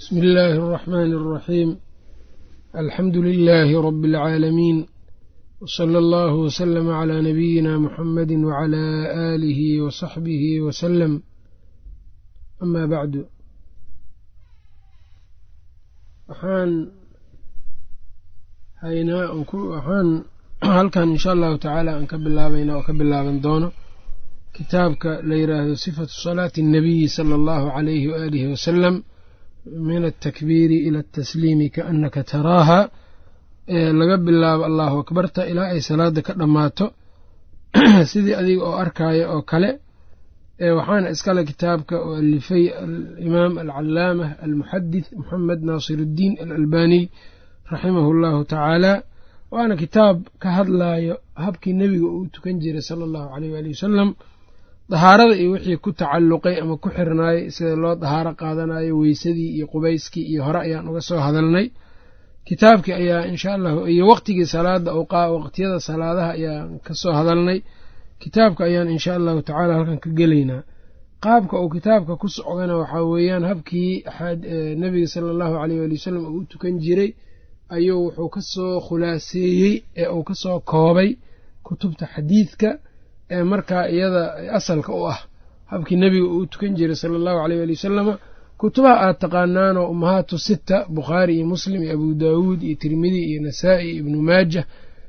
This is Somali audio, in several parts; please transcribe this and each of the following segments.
bsmi illaahi alraxmaani alraxiim alxamdu lilaahi rabi alcaalamiin wsala allahu wslama calaa nabiyina muxamadi wacalaa aalihi wasaxbihi wasalam amaa bacdu waxaan haynaa waxaan halkan insha allahu tacaala aan ka bilaabayna oo ka bilaaban doono kitaabka la yidhaahdo sifatu salaati annabiyi sala allahu calayhi waaalihi wasalam min altakbiiri ila altasliimi kaannaka taraaha laga bilaabo allahu akbarta ilaa ay salaada ka dhammaato sidii adiga oo arkaayo oo kale waxaana iskale kitaabka oo alifay alimaam alcalaamah almuxadith moxamed naasiruddiin alalbaniy raximahu allahu tacaala waana kitaab ka hadlaayo habkii nebiga uu tukan jiray sala allahu aleyh waali wasalam dahaarada iyo wixii ku tacalluqay ama ku xirnaayay sida loo dahaaro qaadanayo weysadii iyo qubayskii iyo hore ayaan uga soo hadalnay kitaabkii ayaa insha allahu iyo waqtigii salaada waqtiyada salaadaha ayaan ka soo hadalnay kitaabka ayaan insha allahu tacaala halkan ka gelaynaa qaabka uu kitaabka ku socdana waxaa weeyaan habkii nebiga sala allahu aleyh waali wasalam uu u tukan jiray ayuu wuxuu ka soo khulaaseeyey ee uu ka soo koobay kutubta xadiidka ee markaa iyada asalka u ah habkii nebiga uu tukan jiray sala allahu aleyh waali wasalama kutubaha aad taqaanaanoo ummahaatu sita bukhaari iyo muslim iyo abu daawuud iyo tirmidi iyo nasaa'i iyo ibnu maajah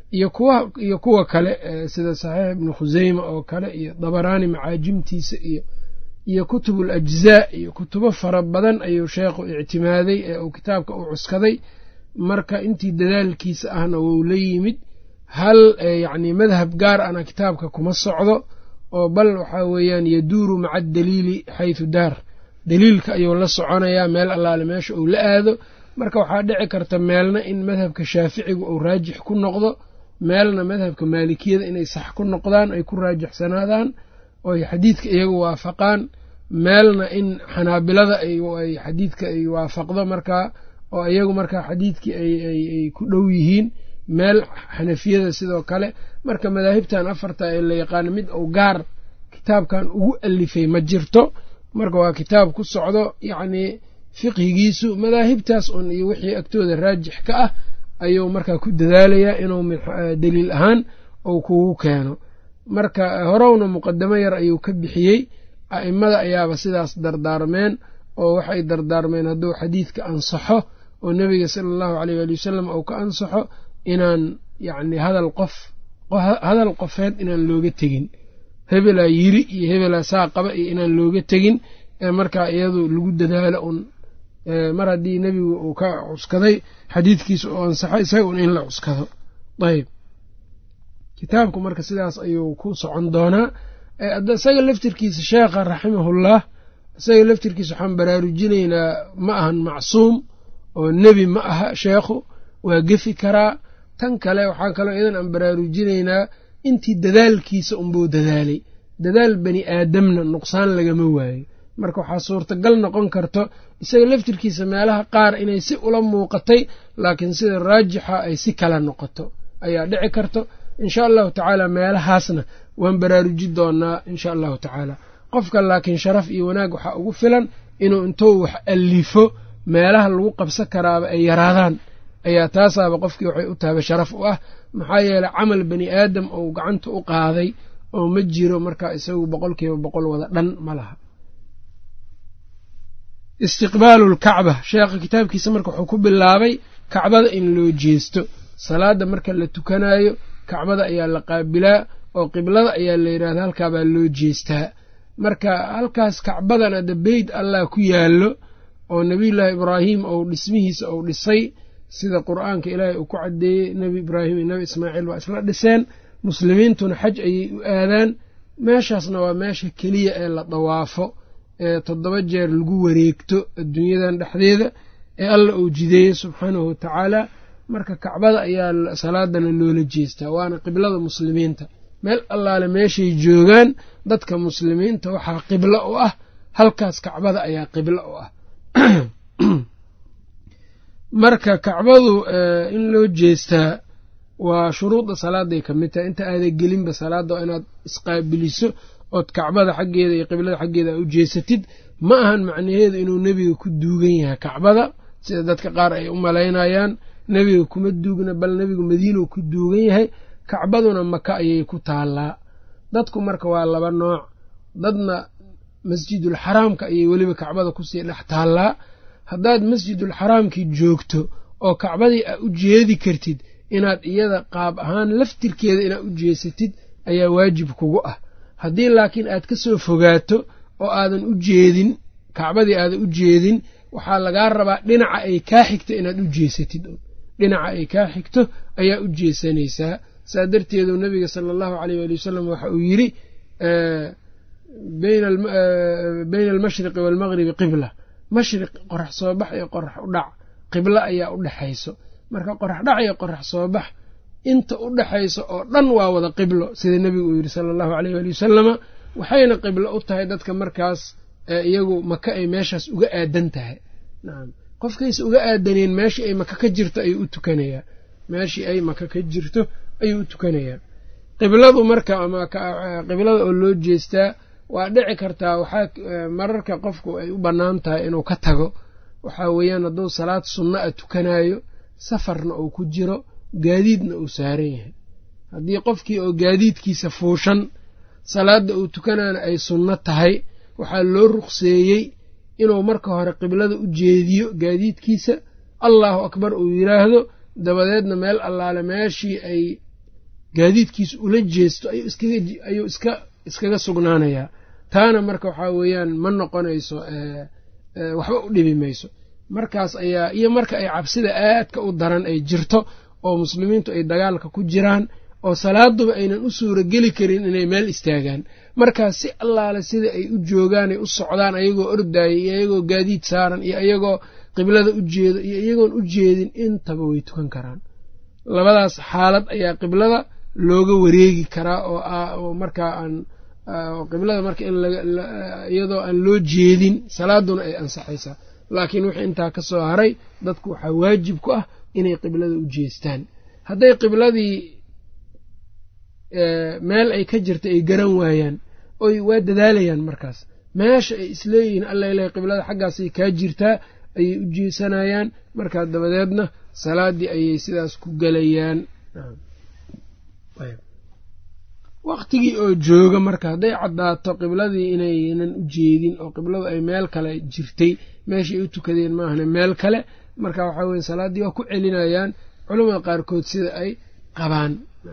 iyo kuwa kale sida saxiix ibnu khuseyma oo kale iyo dabaraani macaajimtiisa iyo iyo kutubul ajzaa iyo kutubo fara badan ayuu sheekhu ictimaaday ee uu kitaabka u cuskaday marka intii dadaalkiisa ahna wou la yimid hal yacni madhab gaar ana kitaabka kuma socdo oo bal waxaa weeyaan yaduuru maca adaliili xaytu daar daliilka ayuu la soconayaa meel allaale meesha uu la aado marka waxaa dhici karta meelna in madhabka shaaficiga uu raajix ku noqdo meelna madhabka maalikiyada inay sax ku noqdaan ay ku raajixsanaadaan ooy xadiidka iyagu waafaqaan meelna in xanaabilada ay xadiidka ay waafaqdo markaa oo iyagu markaa xadiidkii ay ku dhow yihiin meel xanafiyada sidoo kale marka madaahibtan afarta ee la yaqaano mid uu gaar kitaabkan ugu alifay ma jirto marka waa kitaab ku socdo yacnii fiqhigiisu madaahibtaas un iyo wixii agtooda raajix ka ah ayuu markaa ku dadaalayaa inuu daliil ahaan uu kugu keeno marka horowna muqadamo yar ayuu ka bixiyey a'immada ayaaba sidaas dardaarmeen oo waxay dardaarmeen hadduu xadiidka ansaxo oo nebiga sala allahu aleyh waali wasalam uu ka ansaxo inaan yacni hadal qof hadal qofeed inaan looga tegin hebelaa yiri iyo hebelaa saa qaba iyo inaan looga tegin ee markaa iyadu lagu dadaalo un mar haddii nebigu uu ka cuskaday xadiidkiisa uu ansaxo isaga un in la cuskado ayb kitaabku marka sidaas ayuu ku socon doonaa isaga laftirkiisa sheekha raximahullah isaga laftirkiisa waxaan baraarujinaynaa ma ahan macsuum oo nebi ma aha sheekhu waa gefi karaa tan kale waxaa kaloo iyadan aan baraarujinaynaa intii dadaalkiisa unbuu dadaalay dadaal bani aadamna nuqsaan lagama waayo marka waxaa suurtagal noqon karto isaga laftirkiisa meelaha qaar inay si ula muuqatay laakiin sida raajixa ay si kala noqoto ayaa dhici karto insha allahu tacaala meelahaasna waan baraaruji doonaa insha allahu tacaala qofka laakiin sharaf iyo wanaag waxaa ugu filan inuu intuu wax allifo meelaha lagu qabsan karaaba ay yaraadaan ayaa taasaaba qofkii waxay u tahaba sharaf u ah maxaa yeeley camal bani aadam ou gacanta u qaaday oo ma jiro markaa isagu boqolkiiba boqol wada dhan ma laha istiqbaalu lkacba sheekha kitaabkiisa marka wuxuu ku bilaabay kacbada in loo jeesto salaada marka la tukanayo kacbada ayaa la qaabilaa oo qiblada ayaa la yidhahda halkaabaa loo jeestaa marka halkaas kacbadana de beyt allah ku yaallo oo nebiyullaahi ibraahim ou dhismihiisa ou dhisay sida qur-aanka ilaahay uu ku caddeeyey nebi ibraahim iyo nebi ismaaciil waa isla dhiseen muslimiintuna xaj ayay u aadaan meeshaasna waa meesha keliya ee la dawaafo ee toddoba jeer lagu wareegto adduunyadan dhexdeeda ee alla uu jideeyey subxaanahu watacaala marka kacbada ayaa salaadana loola jeestaa waana qiblada muslimiinta meel allaale meeshay joogaan dadka muslimiinta waxaa qiblo u ah halkaas kacbada ayaa qiblo u ah marka kacbadu in loo jeestaa waa shuruudda salaaday ka mid tahay inta aaday gelinba salaadda waa inaad isqaabiliso ood kacbada xaggeeda iyo qiblada xaggeeda aa u jeesatid ma ahan macnaheedu inuu nebiga ku duugan yahay kacbada sida dadka qaar ay u malaynayaan nebiga kuma duugna bal nebigu madiinuu ku duugan yahay kacbaduna maka ayay ku taallaa dadku marka waa laba nooc dadna masjidul xaraamka ayay weliba kacbada kusii dhex taallaa haddaad masjidul xaraamkii joogto oo kacbadii aa u jeedi kartid inaad iyada qaab ahaan laftirkeeda inaad u jeesatid ayaa waajib kugu ah haddii laakiin aad ka soo fogaato oo aadan u jeedin kacbadii aadan u jeedin waxaa lagaa rabaa dhinaca ay kaa xigto inaad u jeesatid dhinaca ay kaa xigto ayaa u jeesanaysaa saa darteedu nabiga sala allahu caleyh waali wasalam waxa uu yidhi bayna almashriqi waalmaqribi qibla mashriq qorax soo bax iyo qorax u dhac qiblo ayaa u dhexayso marka qorax dhac iyo qorax soo bax inta u dhexayso oo dhan waa wada qiblo sida nebigu uu yidhi sala allahu aleyh waali wasalama waxayna qiblo u tahay dadka markaas iyagu maka ay meeshaas uga aadan tahay nacam qofkaysa uga aadaneen meeshii ay maka ka jirto ayuu u tukanayaa meeshii ay maka ka jirto ayuu u tukanayaa qibladu marka ama qiblada oo loo jeestaa waa dhici kartaa waxaa mararka qofku ay u bannaan tahay inuu ka tago waxaa weeyaan hadduu salaad sunna a tukanayo safarna uu ku jiro gaadiidna uu saaran yahay haddii qofkii oo gaadiidkiisa fuushan salaadda uu tukanaana ay sunno tahay waxaa loo ruqseeyey inuu marka hore qiblada u jeediyo gaadiidkiisa allahu akbar uu yidhaahdo dabadeedna meel allaale meeshii ay gaadiidkiisa ula jeesto ayuu iskaga sugnaanayaa taana marka waxaa weeyaan ma noqonayso waxba u dhibi mayso markaas ayaa iyo marka ay cabsida aadka u daran ay jirto oo muslimiintu ay dagaalka ku jiraan oo salaaduba aynan u suurageli karin inay meel istaagaan markaas si allaale sida ay u joogaanay u socdaan ayagoo ordaaya iyo iyagoo gaadiid saaran iyo iyagoo qiblada u jeedo iyo iyagoon u jeedin intaba way tukan karaan labadaas xaalad ayaa qiblada looga wareegi karaa oo markaa aan qiblada marka in iyadoo aan loo jeedin salaaduna ay ansaxaysaa laakiin wixii intaa ka soo haray dadku waxaa waajib ku ah inay qiblada u jeestaan hadday qibladii meel ay ka jirta ay garan waayaan oy waa dadaalayaan markaas meesha ay isleeyihiin alla ilahay qiblada xaggaasay kaa jirtaa ayay u jeesanayaan markaa dabadeedna salaaddii ayay sidaas ku gelayaan waqtigii oo jooga marka hadday caddaato qibladii inaynan u jeedin oo qibladu ay meel kale jirtay meeshay u tukadeen maahane meel kale marka waxaa weye salaaddii waa ku celinayaan culamada qaarkood sida ay qabaan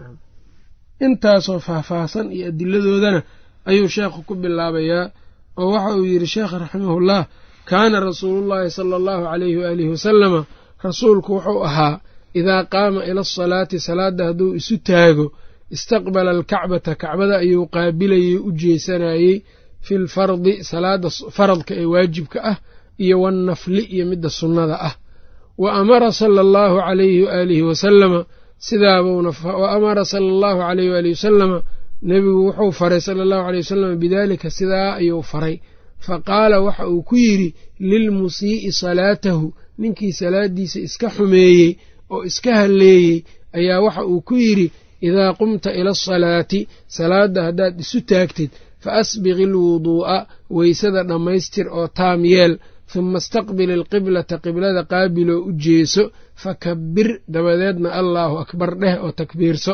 intaasoo faahfaahsan iyo adiladoodana ayuu sheekhu ku bilaabayaa oo waxa uu yidhi sheekh raximahullah kaana rasuulullaahi sala allahu calayhi waalihi wasalama rasuulku wuxuu ahaa idaa qaama ila asalaati salaadda hadduu isu taago istaqbala alkacbata kacbada ayuu qaabilayey u jeesanayey fi lfardi salaada faradka ee waajibka ah iyo wannafli iyo midda sunnada ah wa amara sala allahu calayhi waaalihi wasalama sidaabuuna wa amara sala allahu calayhi waalihi wasalama nebigu wuxuu faray sala allahu aleyh wasalam bidaalika sidaa ayuu faray fa qaala waxa uu ku yidhi lilmusii'i salaatahu ninkii salaaddiisa iska xumeeyey oo iska halleeyey ayaa waxa uu ku yidhi idaa qumta ila asalaati salaadda haddaad isu taagtid fa asbiqi alwuduu'a weysada dhammaystir oo taam yeel huma istaqbil ilqiblata qiblada qaabiloo u jeeso fakabbir dabadeedna allaahu akbar dheh oo takbiirso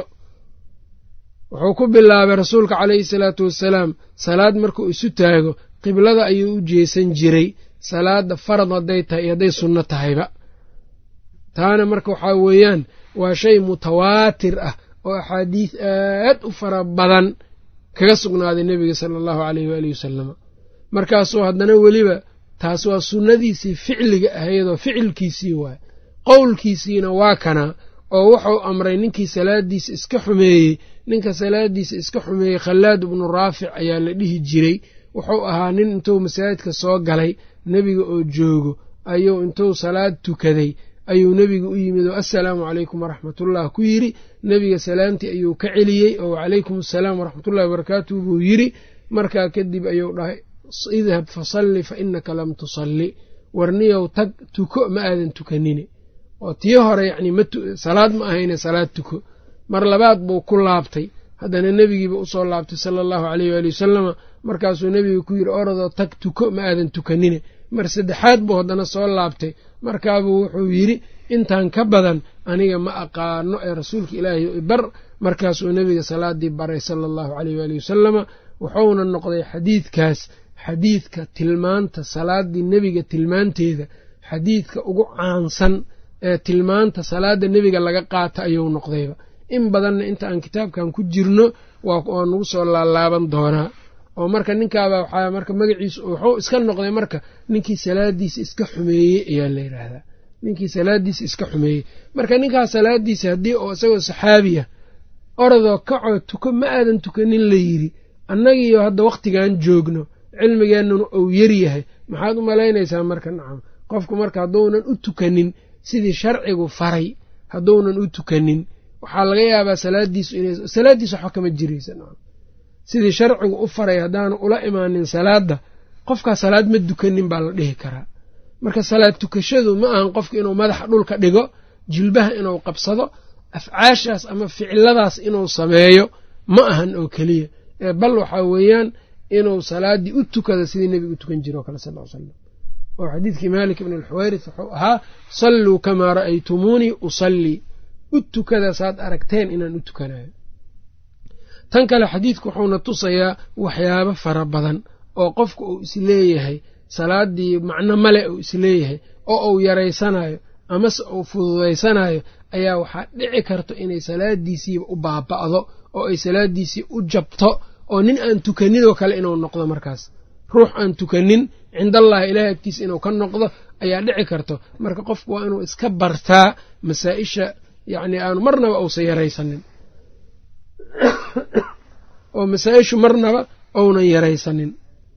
wuxuu ku bilaabay rasuulka calayhi salaatu wassalaam salaad markuu isu taago qiblada ayuu u jeesan jiray salaadda farad hadday tahay iyo hadday sunno tahayba taana marka waxaa weeyaan waa shay mutawaatir ah oo axaadiis aad u fara badan kaga sugnaaday nebiga sala allahu caleyhi waalihi wasalama markaasuu haddana weliba taas waa sunnadiisii ficliga ahaydoo ficilkiisii waay qowlkiisiina waa kana oo wuxuu amray ninkii salaadiisa iska xumeeyey ninka salaadiisa iska xumeeyey khallaad ibnu raafic ayaa la dhihi jiray wuxuu ahaa nin intuu masaajidka soo galay nebiga oo joogo ayuu intuu salaad tukaday ayuu nebiga u yimid oo assalaamu calaykum waraxmatullah ku yidhi nebiga salaamtii ayuu ka celiyey oo wacalaykum assalaam waraxmatullahi wabarakaatuh buu yidhi markaa kadib ayuu dhahay idhab fasalli fa innaka lam tusalli warniyow tag tuko ma aadan tukanine oo tii hore yacni salaad ma ahayne salaad tuko mar labaad buu ku laabtay haddana nebigiiba usoo laabtay sala allahu caleyh waali wasalama markaasuu nebiga ku yidhi orodoo tag tuko ma aadan tukanine mar saddexaad buu haddana soo laabtay markaabuu wuxuu yidhi intaan ka badan aniga ma aqaano ee rasuulka ilaahay bar markaasuu nebiga salaadii baray sala allahu caleyh waali wasalama wuxuuna noqday xadiidkaas xadiidka tilmaanta salaadii nebiga tilmaanteeda xadiidka ugu caansan ee tilmaanta salaada nebiga laga qaata ayuu noqdayba in badanna inta aan kitaabkan ku jirno waa nagu soo laalaaban doonaa oo marka ninkaaba waxaa marka magaciisu wuxuu iska noqday marka ninkii salaadiisa iska xumeeyey ayaa la yidhaahdaa ninkii salaadiisa iska xumeeyey marka ninkaas salaadiisa haddii oo isagoo saxaabiya orodoo kacoo tuko ma aadan tukanin la yidhi annagiiyo hadda wakhtigan joogno cilmigeennuna uu yaryahay maxaad u malaynaysaa marka nacam qofku marka hadduunan u tukanin sidii sharcigu faray hadduunan u tukanin waxaa laga yaabaa salaadiisu ina salaaddiisu waxba kama jiraysa nacam sidii sharcigu u faray haddaanu ula imaanin salaadda qofkaa salaad ma dukanin baa la dhihi karaa marka salaad tukashadu ma ahan qofku inuu madaxa dhulka dhigo jilbaha inuu qabsado afcaashaas ama ficiladaas inuu sameeyo ma ahan oo keliya ee bal waxaa weeyaan inuu salaaddii u tukado sidii nebiga u tukan jire o kale sal l salam oo xadiidkii maalik ibn alxuwayris wuxuu ahaa salluu kamaa ra'aytumuunii usallii u tukada saad aragteen inaan u tukanayo tan kale xadiidku wuxuuna tusayaa waxyaabo fara badan oo qofka uu isleeyahay salaaddii macno male uu isleeyahay oo uu yaraysanayo amase uu fududaysanayo ayaa waxaa dhici karto inay salaadiisiiba u baaba'do oo ay salaadiisii u jabto oo nin aan tukaninoo kale inuu noqdo markaas ruux aan tukanin cindallahi ilahay agtiisa inuu ka noqdo ayaa dhici karto marka qofku waa inuu iska bartaa masaa-isha yacni aanu marnaba uusan yaraysanin oo masaa-ishu marnaba ounan yaraysanin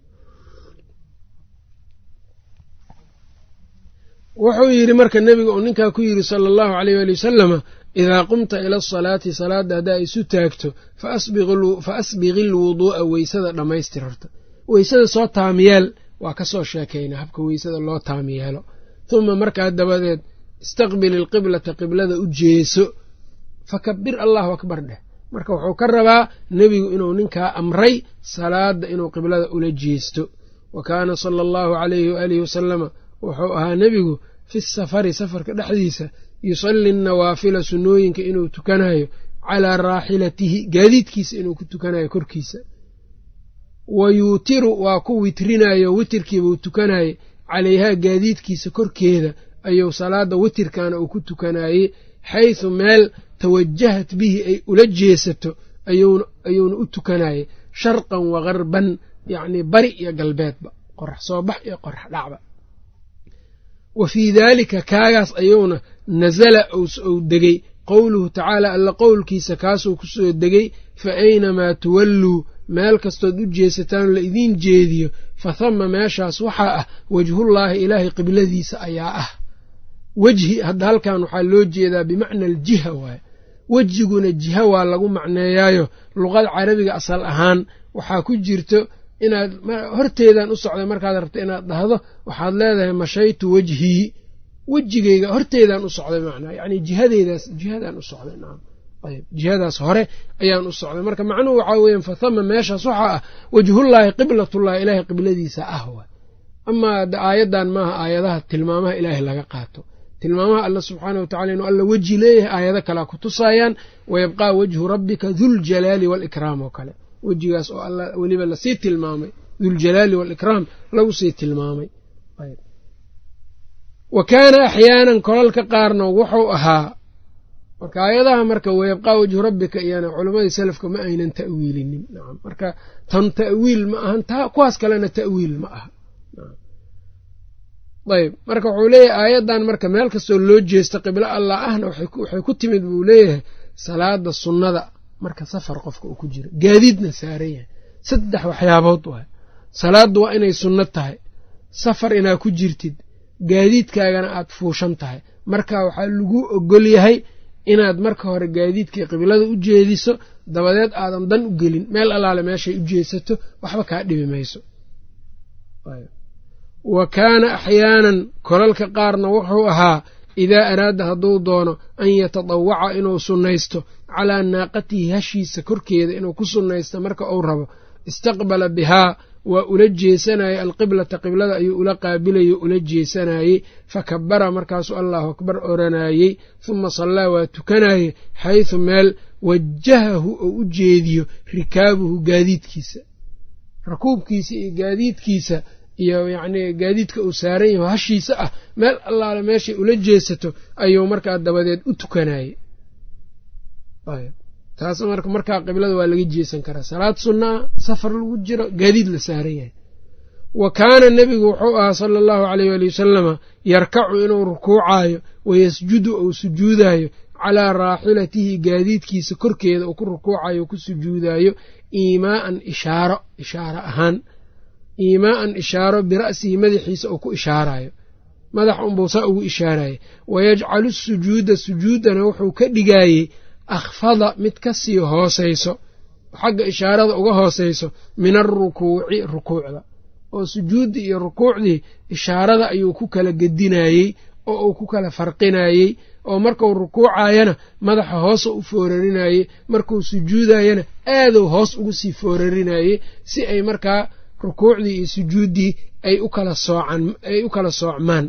wuxuu yidhi marka nebiga uu ninkaa ku yidhi sala allahu caleyh waali wasalama idaa qumta ila asalaati salaadda haddaa isu taagto fa asbiqi lwuduu'a weysada dhammaystir horta weysada soo taamiyeel waa ka soo sheekaynaa habka weysada loo taamiyeelo huma markaa dabadeed istaqbil ilqiblata qiblada u jeeso fakabir allahu akbar dheh marka wuxuu ka rabaa nebigu inuu ninkaa amray salaadda inuu qiblada ula jeesto wa kaana sala allahu calayhi waalihi wasalama wuxuu ahaa nebigu fi safari safarka dhexdiisa yusalli nawaafila sunnooyinka inuu tukanayo calaa raaxilatihi gaadiidkiisa inuu ku tukanayo korkiisa wa yuutiru waa ku witrinayo witirkiibuu tukanayey calayhaa gaadiidkiisa korkeeda ayuu salaadda witirkana uu ku tukanayey xaysu meel tawajahat bihi ay ula jeesato ayuuna u tukanayey sharqan wa garban yacnii bari iyo galbeedba qorax soo bax iyo qorax dhacba wa fii daalika kaagaas ayuuna nasala ou degey qowluhu tacaala alla qowlkiisa kaasuu ku soo degey fa aynamaa tuwalluu meel kastood u jeesataan la idiin jeediyo fa hama meeshaas waxaa ah wejhullaahi ilaahay qibladiisa ayaa ah wejhi hadda halkan waxaa loo jeedaa bimacna aljiha waaye wejiguna jiha waa lagu macneeyaayo luqada carabiga asal ahaan waxaa ku jirto inaad horteedaan u socday markaad rabto inaad dhahdo waxaad leedahay mashaytu wejhii wejigeyga horteedaan u socday macnaa yacni jihadeydaas jihadaan u socday nacam ayb jihadaas hore ayaan u socday marka macnuhu waxaa weeyaan fathama meeshaas waxaa ah wejhullaahi qiblatullahi ilaahay qibladiisa ah waay amaa aayaddan maaha aayadaha tilmaamaha ilaahay laga qaato tilmaamaha alla subxaana watacala inuu alla weji leeyahay aayado kalea ku tusaayaan wayabqaa wejhu rabbika duljalaali waalikraam oo kale wejigaas oo alla weliba lasii tilmaamay duljalaali waalikraam lagu sii tilmaamay wa kaana axyaanan kolalka qaarna wuxuu ahaa marka aayadaha marka wayabqaa wejhu rabbika iyana culammadii salafka ma aynan ta'wiilinin nacam marka tan ta'wiil ma ahan taa kuwaas kalena ta'wiil ma aha ayb marka wuxuu leeyahay aayaddan marka meel kastoo loo jeesta qiblo allah ahna waxay ku timid buu leeyahay salaada sunnada marka safar qofka uu ku jiro gaadiidna saaran yahay saddex waxyaabood waay salaaddu waa inay sunno tahay safar inaad ku jirtid gaadiidkaagana aad fuushan tahay marka waxaa lagu ogol yahay inaad marka hore gaadiidkii qiblada u jeediso dabadeed aadan dan u gelin meel allaale meeshay u jeesato waxba kaa dhibi mayso wa kaana axyaanan kolalka qaarna wuxuu ahaa idaa araada hadduu doono an yatadawaca inuu sunnaysto calaa naaqatihi hashiisa korkeeda inuu ku sunnaysto marka uu rabo istaqbala bihaa waa ula jeesanayey alqiblata qiblada ayuu ula qaabilayey ula jeesanayey fa kabara markaasuu allahu akbar oranayey huma sallaa waa tukanayey xaysu meel wajahahu oo u jeediyo rikaabuhu gaadiidkiisa rakuubkiisa iyo gaadiidkiisa iyo yacnii gaadiidka uu saaran yaho hashiisa ah meel allaale meeshay ula jeesato ayuu markaa dabadeed u tukanayey taas marka markaa qiblada waa laga jeesan karaa salaad sunnaa safar lagu jiro gaadiid la saaran yahay wa kaana nebigu wuxuu ahaa sala allahu aleyh ali wasalama yarkacu inuu rukuucaayo wayasjudu ou sujuudaayo calaa raaxilatihi gaadiidkiisa korkeeda uu ku rukuucayo ku sujuudaayo iimaaan ishaaro ishaaro ahaan iimaaan ishaaro bira'sihi madaxiisa uu ku ishaarayo madax unbuu saa ugu ishaaraya wayajcalu sujuuda sujuudana wuxuu ka dhigaayey akhfada mid ka sii hoosayso xagga ishaarada uga hoosayso min alrukuuci rukuucda oo sujuuddii iyo rukuucdii ishaarada ayuu ku kala gedinayey oo uu ku kala farqinayey oo markuu rukuucayana madaxa hoosa u foorarinayey markuu sujuudayana aaduu hoos ugu sii foorarinayey si ay markaa rukuucdii iyo sujuuddii ay u kala soocan ay u kala soocmaan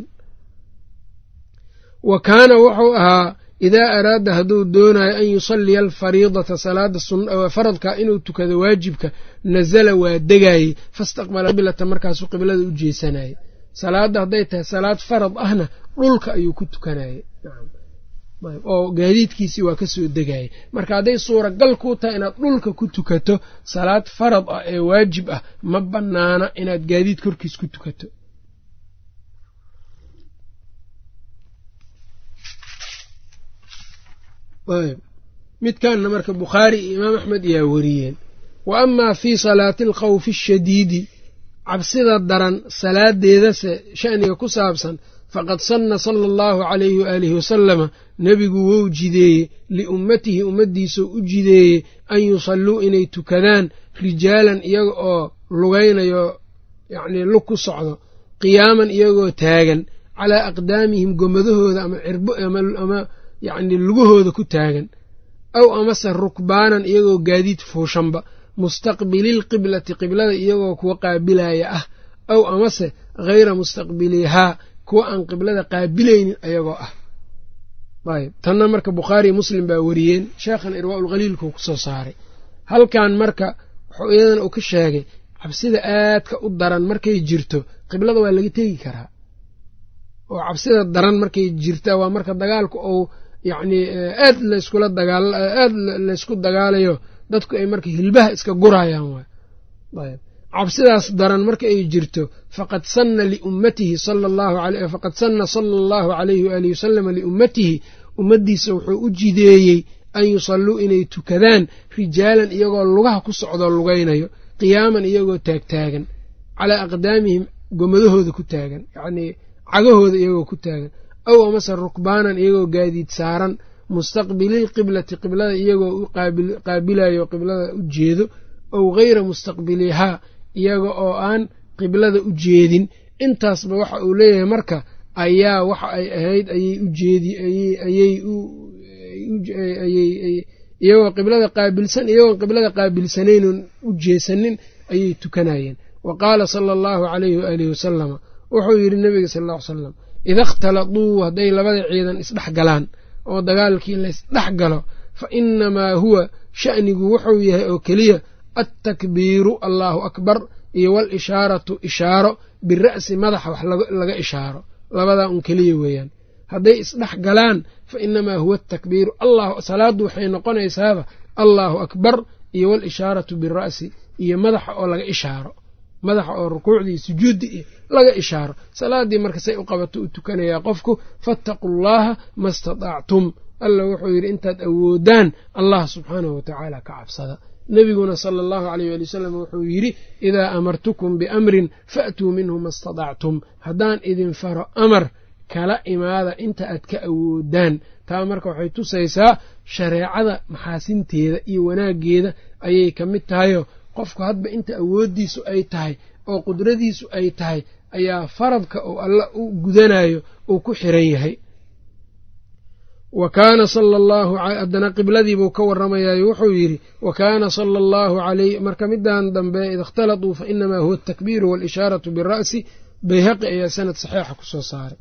wa kaana wuxuu ahaa idaa araada hadduu doonayo an yusalliya alfariidata salaada faradka inuu tukado waajibka nazala waa degaayey fastaqbala qiblata markaasuu qiblada u jeesanayey salaadda hadday tahay salaad farad ahna dhulka ayuu ku tukanayey oo gaadiidkiisii waa kasoo degayay marka hadday suuragal kuu tahay inaad dhulka ku tukato salaad farad ah ee waajib ah ma bannaana inaad gaadiid korkiis ku tukato midkanna marka bukhaari iyo imaam axmed ayaa wariyeen wa amaa fii salaati alkhawfi ashadiidi cabsida daran salaadeedase sha'niga ku saabsan faqad sanna sala allahu calayhi waaalihi wasalama nebigu wou jideeye liummatihi ummaddiisuu u jideeyey an yusalluu inay tukadaan rijaalan iyaga oo lugaynayo yacnii lug ku socdo qiyaaman iyagoo taagan calaa aqdaamihim gomadahooda ama cirbo ama yacnii lugahooda ku taagan aw amase rukbaanan iyagoo gaadiid fuushanba mustaqbililqiblati qiblada iyagoo kuwa qaabilaya ah aw amase hayra mustaqbilihaa kuwa aan qiblada qaabilaynin ayagoo ah ayb tanna marka bukhaariy muslim baa wariyeen sheekhan irwaaulkhaliilkuu kusoo saaray halkan marka wuxuu iyadana uu ka sheegay cabsida aadka u daran markay jirto qiblada waa laga tegi karaa oo cabsida daran markay jirta waa marka dagaalku uu yacnii aad layskula dagaal aad laysku dagaalayo dadku ay marka hilbaha iska gurayaan waay ayb cabsidaas daran marka ay jirto faqad sanna liummatihi sala allahu a faqad sanna sala allahu calayhi waalihi wasalama liummatihi ummaddiisa wuxuu u jideeyey an yusalluu inay tukadaan rijaalan iyagoo lugaha ku socdoo lugaynayo qiyaaman iyagoo taagtaagan calaa aqdaamihim gomadahooda ku taagan yacnii cagahooda iyagoo ku taagan aw amase rukbaanan iyagoo gaadiid saaran mustaqbililqiblati qiblada iyagoo u qaabilayo qiblada u jeedo ow hayra mustaqbilihaa iyaga oo aan qiblada u jeedin intaasba waxa uu leeyahay marka ayaa waxa ay ahayd ayay u jeedi ayay iyagoo qiblada qaabilsan iyagoon qiblada qaabilsanaynon u jeesanin ayay tukanayeen wa qaala sala allahu calayhi waaalihi wasalama wuxuu yidhi nebiga sal alla ly salam ida ikhtaladuu hadday labada ciidan isdhex galaan oo dagaalkii laysdhex galo fa inamaa huwa sha'nigu wuxuu yahay oo keliya altakbiiru allaahu akbar iyo walishaaratu ishaaro bira'si madaxa wax laga ishaaro labadaa un keliya weeyaan hadday isdhex galaan fa inamaa huwa atakbiiru salaaddu waxay noqonaysaaba allaahu akbar iyo walishaaratu bira'si iyo madaxa oo laga ishaaro madaxa oo rukuucdii sujuuddi iyo laga ishaaro salaaddii marka say u qabato u tukanayaa qofku fattaquu llaaha ma statactum alla wuxuu yidhi intaad awoodaan allah subxaanahu watacaala ka cabsada nebiguna sala allahu aleyh waali wasalam wuxuu yidhi idaa amartukum biamrin fa'tuu minhu ma statactum haddaan idin faro amar kala imaada inta aad ka awoodaan taa marka waxay tusaysaa shareecada maxaasinteeda iyo wanaaggeeda ayay ka mid tahayo qofku hadba inta awooddiisu ay tahay oo qudradiisu ay tahay ayaa faradka uu alla u gudanayo uu ku xiran yahay wa kaana sala allahu haddana qibladiibuu ka warramayaayo wuxuu yidhi wa kaana sala allahu calayh marka middan dambe ida ikhtalatuu fa inamaa huwa atakbiiru waalishaaratu bira'si bayhaqi ayaa sanad saxiixa ku soo saaray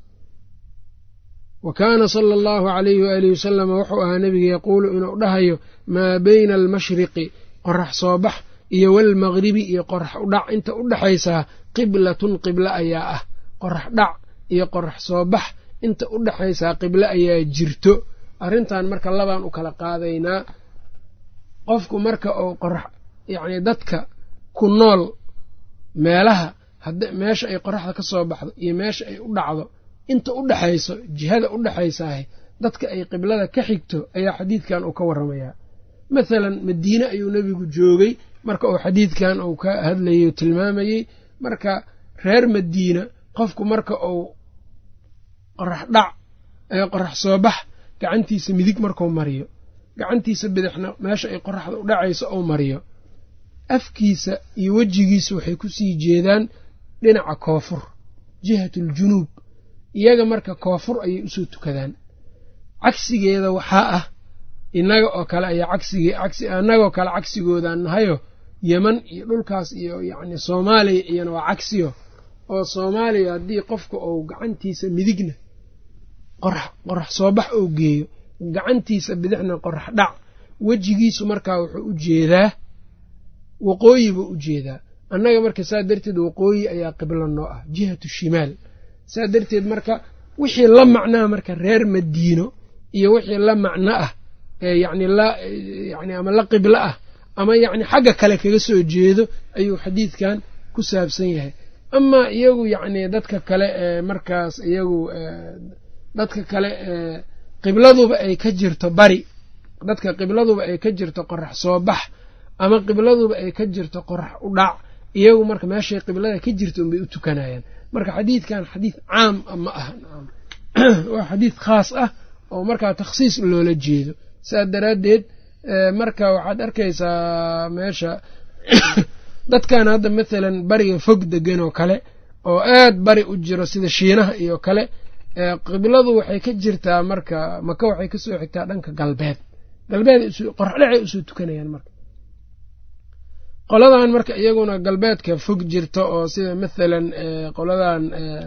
wa kaana sala allahu calayhi waalihi wasalama wuxuu ahaa nebiga yaquulu inuu dhahayo maa bayna almashriqi qorax soo bax iyo waalmaqribi iyo qorax udhac inta u dhexaysaa qiblatun qiblo ayaa ah qorax dhac iyo qorax soo bax inta u dhexaysaa qiblo ayaa jirto arrintan marka labaan u kala qaadaynaa qofku marka uu qorax yacni dadka ku nool meelaha hadda meesha ay qoraxda ka soo baxdo iyo meesha ay u dhacdo inta u dhexayso jihada u dhexaysaahe dadka ay qiblada ka xigto ayaa xadiidkan uu ka warramayaa mathalan madiine ayuu nebigu joogay marka uu xadiidkan uu ka hadlayay o tilmaamayey marka reer madiina qofku marka uu qorax dhac ee qorax soo bax gacantiisa midig markuu mariyo gacantiisa bidixna meesha ay qoraxda u dhacayso ou mariyo afkiisa iyo wejigiisa waxay ku sii jeedaan dhinaca koofur jihatuljunuub iyaga marka koofur ayay usoo tukadaan cagsigeeda waxaa ah innaga oo kale ayaa cagsigee cagsi annagoo kale cagsigoodaan nahayo yeman iyo dhulkaas iyo yacni soomaaliya iyana waa cagsiyo oo soomaaliya haddii qofka uu gacantiisa midigna qorax qorax soo bax ou geeyo gacantiisa bidixna qorax dhac wejigiisu markaa wuxuu u jeedaa waqooyi buu u jeedaa annaga marka saa darteed waqooyi ayaa qiblo noo ah jihatu shimaal saa darteed marka wixii la macnaa marka reer madiino iyo wixii la macno ah yacni la yani ama la qiblo ah ama yacni xagga kale kaga soo jeedo ayuu xadiidkan ku saabsan yahay amaa iyagu yacni dadka kale ee markaas iyagu dadka kale ee qibladuba ay ka jirto bari dadka qibladuba ay ka jirto qorax soo bax ama qibladuba ay ka jirto qorax u dhac iyagu marka meeshay qiblada ka jirto unbay u tukanayaan marka xadiidkan xadiid caam ma aha waa xadiid khaas ah oo markaa takhsiis loola jeedo saas daraaddeed marka waxaad arkaysaa meesha dadkan hadda mathalan bariga fog degan oo kale oo aad bari u jiro sida shiinaha iyo kale qibladu waxay ka jirtaa marka maka waxay kasoo xigtaa dhanka galbeed galbeed qoraxdhacay usoo tukanayaan marka qoladan marka iyaguna galbeedka fog jirta oo sida mathalan qoladan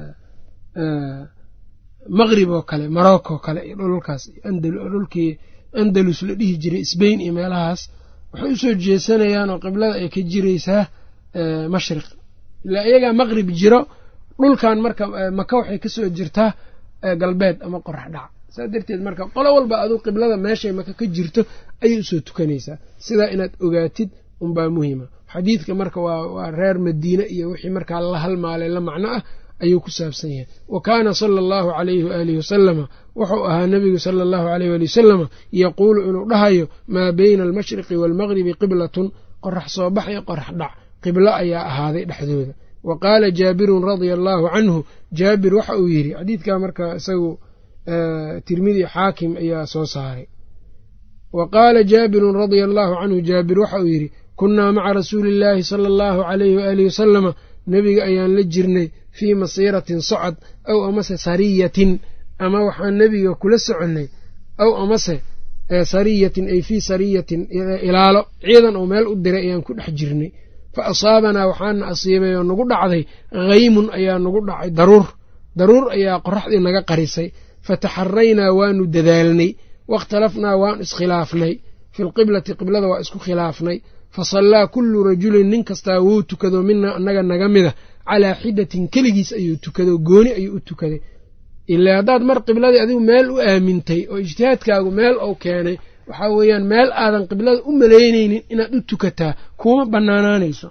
maqrib oo kale marocco oo kale iyo dhulkaas dhulkii andalus la dhihi jiray sbain iyo meelahaas waxay usoo jeesanayaan oo qiblada ay ka jiraysaa mashriq ilaa iyagaa maqrib jiro dhulkan marka maka waxay kasoo jirtaa galbeed ama qorax dhac saa darteed marka qolo walba aduu qiblada meeshay maka ka jirto ayay usoo tukanaysaa sidaa inaad ogaatid unbaa muhima xadiidka marka waa reer madiine iyo wixii markaa la halmaalay la macno ah ayuu ku saabsan yahay wa kaana sala allahu calayhi waaalihi wasalama wuxuu ahaa nebigu sala allahu aleyh waali wasalama yaquulu inuu dhahayo maa beyna almashriqi waalmaqribi qiblatun qorax soo bax iyo qorax dhac qiblo ayaa ahaaday dhexdooda wa qaala jaabirun radia allaahu canhu jaabir waxa uu yidhi xadiidkaa marka isagu tirmidi xaakim ayaa soo saaray wa qaala jaabirun radia allaahu canhu jaabir waxa uu yidhi kunnaa maca rasuuli illaahi sala allahu calayhi waalihi wasalama nebiga ayaan la jirnay fii masiiratin socod aw amase sariyatin ama waxaan nebiga kula soconnay aw amase sariyatin ay fii sariyatin ilaalo ciidan oo meel u diray ayaan ku dhex jirnay fa asaabanaa waxaana asiibay oo nagu dhacday haymun ayaa nagu dhacay daruur daruur ayaa qoraxdii naga qarisay fataxaraynaa waanu dadaalnay waاkhtalafnaa waan iskhilaafnay fi lqiblati qiblada waa isku khilaafnay fasallaa kullu rajulin nin kastaa wuu tukado mina annaga naga mida calaa xidatin keligiis ayuu tukado gooni ayuu u tukaday ilaa haddaad mar qibladii adigu meel u aamintay oo ijtihaadkaagu meel ou keenay waxaa weeyaan meel aadan qiblada u malaynaynin inaad u tukataa kuma bannaanaanayso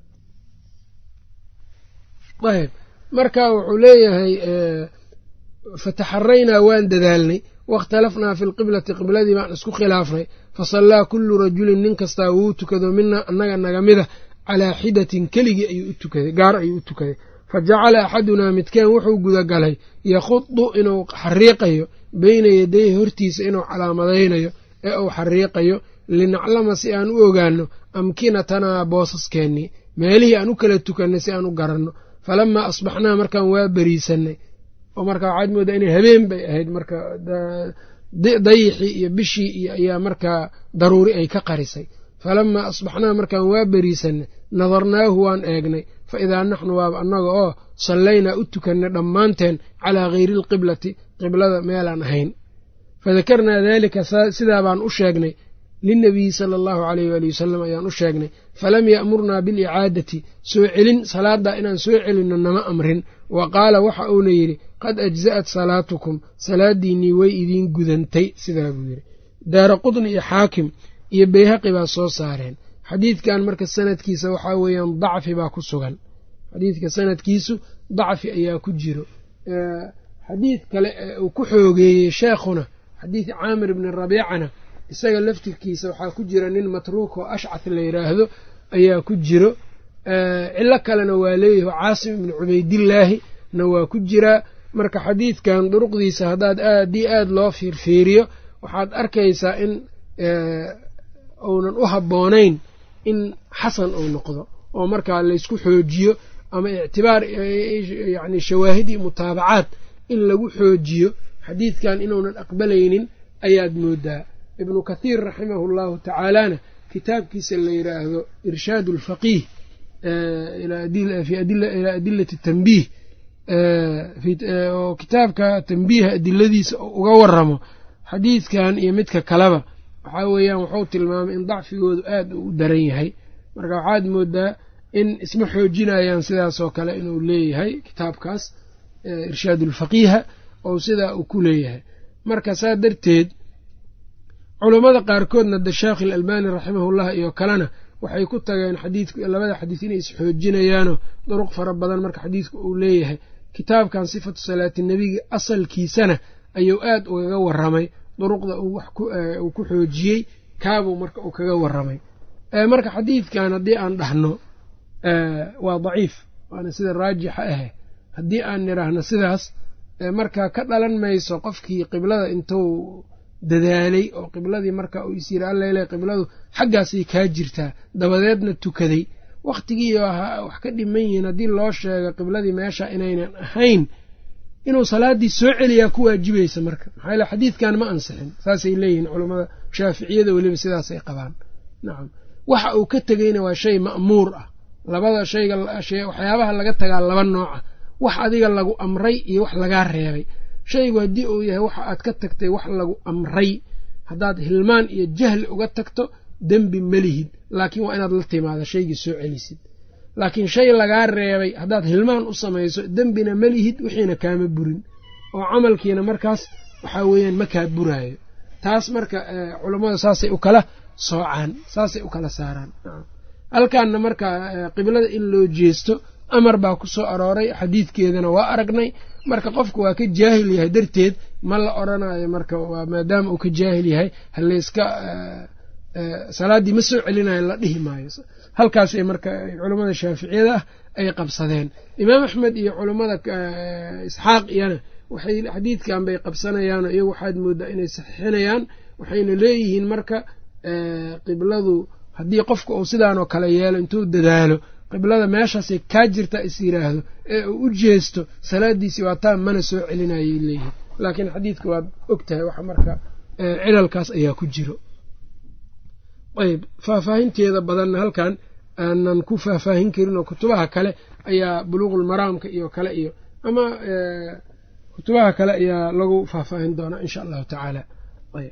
ayb marka wuxuu leeyahay fataxaraynaa waan dadaalnay waاkhtalafnaa fi lqiblati qibladii baan isku khilaafnay fasallaa kullu rajulin nin kastaa wuu tukado mina annaga naga mida calaa xidatin keligii ayuu u tukaday gaar ayuu u tukaday fa jacala axadunaa midkeen wuxuu gudagalay yakhudu inuu xariiqayo beyna yadayhi hortiisa inuu calaamadaynayo ee uu xariiqayo linaclama si aan u ogaanno amkinatanaa boosaskeenii meelihii aan u kala tukannay si aan u garanno falamaa asbaxnaa markaan waa beriisannay oo marka waxaad moodaa inay habeen bay ahayd marka dayixii iyo bishii iyo ayaa markaa daruuri ay ka qarisay falamaa asbaxnaa markaan waa beriisanay nadarnaahu waan eegnay fa idaa naxnu waaba annaga oo sallaynaa u tukannay dhammaanteen calaa hayri alqiblati qiblada meelaan ahayn fadakarnaa daalika sidaa baan u sheegnay lilnabiyi sala allahu alayh waali wasalam ayaan u sheegnay falam ya'murnaa bilicaadati soo celin salaaddaa inaan soo celinno nama amrin wa qaala waxa uuna yidhi qad ajza'at salaatukum salaaddiinnii way idiin gudantay sidaa buu yidhi daara qudni iyo xaakim iyo beyhaqi baa soo saareen xadiidkan marka sanadkiisa waxaa weeyaan dacfi baa ku sugan xadiidka sanadkiisu dacfi ayaa ku jiro xadiid kale ee uu ku xoogeeyey sheekhuna xadiid caamir ibni rabiicana isaga laftirkiisa waxaa ku jira nin matruuk oo ashcaf la yidhaahdo ayaa ku jiro cilo kalena waa leeyahi caasim ibni cubaydillaahi na waa ku jiraa marka xadiidkan duruqdiisa haddaad aadii aada loo fiirfiiriyo waxaad arkaysaa in uunan u habboonayn in xasan uu noqdo oo markaa laysku xoojiyo ama ictibaar yacni shawaahidii mutaabacaad in lagu xoojiyo xadiidkan inuunan aqbalaynin ayaad moodaa ibnu kathiir raximahu llahu tacaalana kitaabkiisa la yidhaahdo irshaad alfaqiih ilaa adilati tanbiih oo kitaabka tanbiiha adiladiisa uga waramo xadiidkan iyo midka kaleba waxaa weeyaan wuxuu tilmaamay in dacfigoodu aad u daran yahay marka waxaad moodaa in isma xoojinayaan sidaasoo kale inuu leeyahay kitaabkaas irshaad ulfaqiiha oo sidaa uu ku leeyahay marka saa darteed culammada qaarkoodna de sheekh ilalbani raximahullah iyo kalena waxay ku tageen xadiidku labada xadiis inay isxoojinayaanoo duruq fara badan marka xadiidku uu leeyahay kitaabkan sifatu salaati nebiga asalkiisana ayuu aad ugaga waramay duruqda uu ku xoojiyey kaabuu marka uu kaga waramay marka xadiidkan haddii aan dhahno waa daciif waana sida raajixa ahe haddii aan nidhaahno sidaas marka ka dhalan mayso qofkii qiblada intuu dadaalay oo qibladii marka uu is yiri allele qibladu xaggaasay kaa jirtaa dabadeedna tukaday wakhtigii wax ka dhiman yihiin haddii loo sheego qibladii meesha inaynan ahayn inuu salaaddii soo celiyaa ku waajibaysa marka maxaa yaele xadiidkan ma ansixin saasay leeyihiin culammada shaaficiyada weliba sidaasay qabaan nacam waxa uu ka tegeyna waa shay ma'muur ah labada shayga waxyaabaha laga tagaa laba nooca wax adiga lagu amray iyo wax lagaa reebay shaygu haddii uu yahay waxa aad ka tagtay wax lagu amray haddaad hilmaan iyo jahli uga tagto dembi melihid laakiin waa inaad la timaada shaygii soo celisid laakiin shay lagaa reebay haddaad hilmaan u samayso dembina melihid wixiina kaama burin oo camalkiina markaas waxaa weeyaan ma kaa buraayo taas marka culammada saasay u kala soocaan saasay u kala saaraan halkaanna marka qiblada in loo jeesto amar baa ku soo arooray xadiidkeedana waa aragnay marka qofku waa ka jaahil yahay darteed ma la odrhanayo marka maadaama uu ka jaahil yahay halayska salaaddii ma soo celinayo la dhihi maayo halkaasay marka culammada shaaficiyada ah ay qabsadeen imaam axmed iyo culammada isxaaq iyana waxay xadiidkan bay qabsanayaanoo iyagu waxaad moodaa inay saxiixinayaan waxayna leeyihiin marka qibladu haddii qofka uu sidaanoo kale yeelo intuu dadaalo qiblada meeshaasay kaa jirta is yiraahdo ee uu u jeesto salaadiisii waa taa mana soo celinayay leeyihin laakiin xadiidka waad og tahay waxa marka cilalkaas ayaa ku jiro ayb faahfaahinteeda badanna halkan aanan ku faahfaahin karin oo kutubaha kale ayaa buluuqulmaraamka iyo kale iyo ama kutubaha kale ayaa lagu faahfaahin doonaa insha allahu tacaala ayb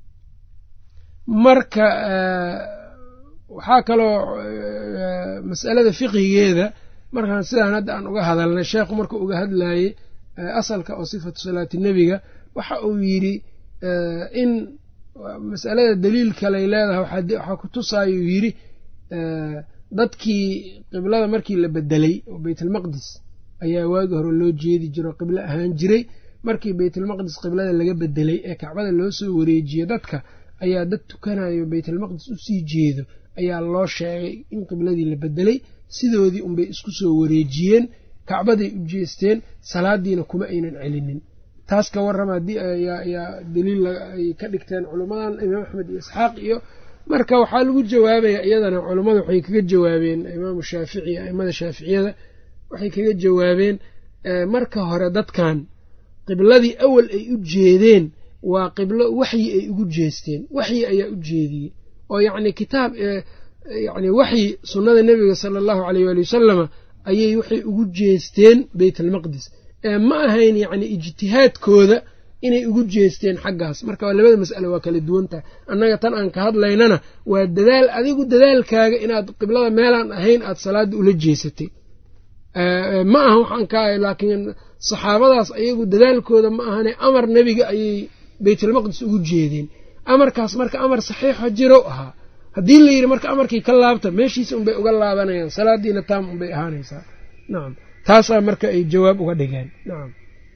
marka waxaa kaloo masalada fiqigeeda markaan sidaan hadda aan uga hadalnay sheekhu markuu uga hadlayey asalka oo sifatu salaati nebiga waxa uu yidhi in masalada daliil kaley leedahay waxaa ku tusaayuu yidhi dadkii qiblada markii la bedelay oo beytalmaqdis ayaa waagi hore loo jeedi jiro qiblo ahaan jiray markii beytalmaqdis qiblada laga bedelay ee kacbada loo soo wareejiye dadka ayaa dad tukanayo beytalmaqdis usii jeedo ayaa loo sheegay in qibladii la bedelay sidoodii unbay isku soo wareejiyeen kacbaday u jeesteen salaadiina kuma aynan celinin taas ka warrama haddii ayaa daliil ay ka dhigteen culummadan imaam axmed iyo isxaaq iyo marka waxaa lagu jawaabaya iyadana culummada waxay kaga jawaabeen imaamu shaafici aimada shaaficiyada waxay kaga jawaabeen marka hore dadkan qibladii awal ay u jeedeen waa qiblo waxyi ay ugu jeesteen waxyi ayaa u jeediyey oo yacni kitaab yacni waxyi sunnada nebiga sala allahu caleyh waali wasalama ayay waxay ugu jeesteen beyt almaqdis ee ma ahayn yacni ijtihaadkooda inay ugu jeesteen xaggaas marka labada mas'ale waa kala duwan tahay annaga tan aan ka hadlaynana waa dadaal adigu dadaalkaaga inaad qiblada meelaan ahayn aad salaadda ula jeesatay ma aha waxaan ka laakiin saxaabadaas ayagu dadaalkooda ma ahane amar nebiga ayay beytalmaqdis ugu jeedeen amarkaas marka amar saxiixa jirow ahaa haddii la yidhi marka amarkii ka laabta meeshiisa unbay uga laabanayaan salaadiina taam unbay ahaanaysaa nacam taasaa marka ay jawaab uga dhigeen nacam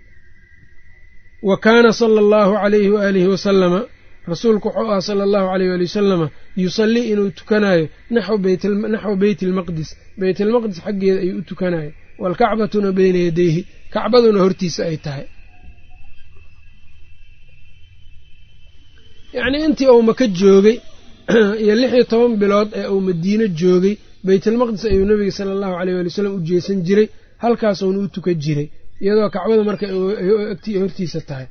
wa kaana sala allahu calayhi waaalihi wasalama rasuulku wuxuu ahaa sala allahu aleyh waali wasalama yusallii inuu tukanayo naxwa beyti almaqdis beytalmaqdis xaggeeda ayuu u tukanayo waalkacbatuna beyna yadayhi kacbaduna hortiisa ay tahay yacnii intii uu maka joogay iyo lix iyo toban bilood ee uu madiino joogay beytalmaqdis ayuu nebiga sala allahu aleyh waali wasalam u jeesan jiray halkaasuuna u tukan jiray iyadoo kacbada marka hortiisa tahay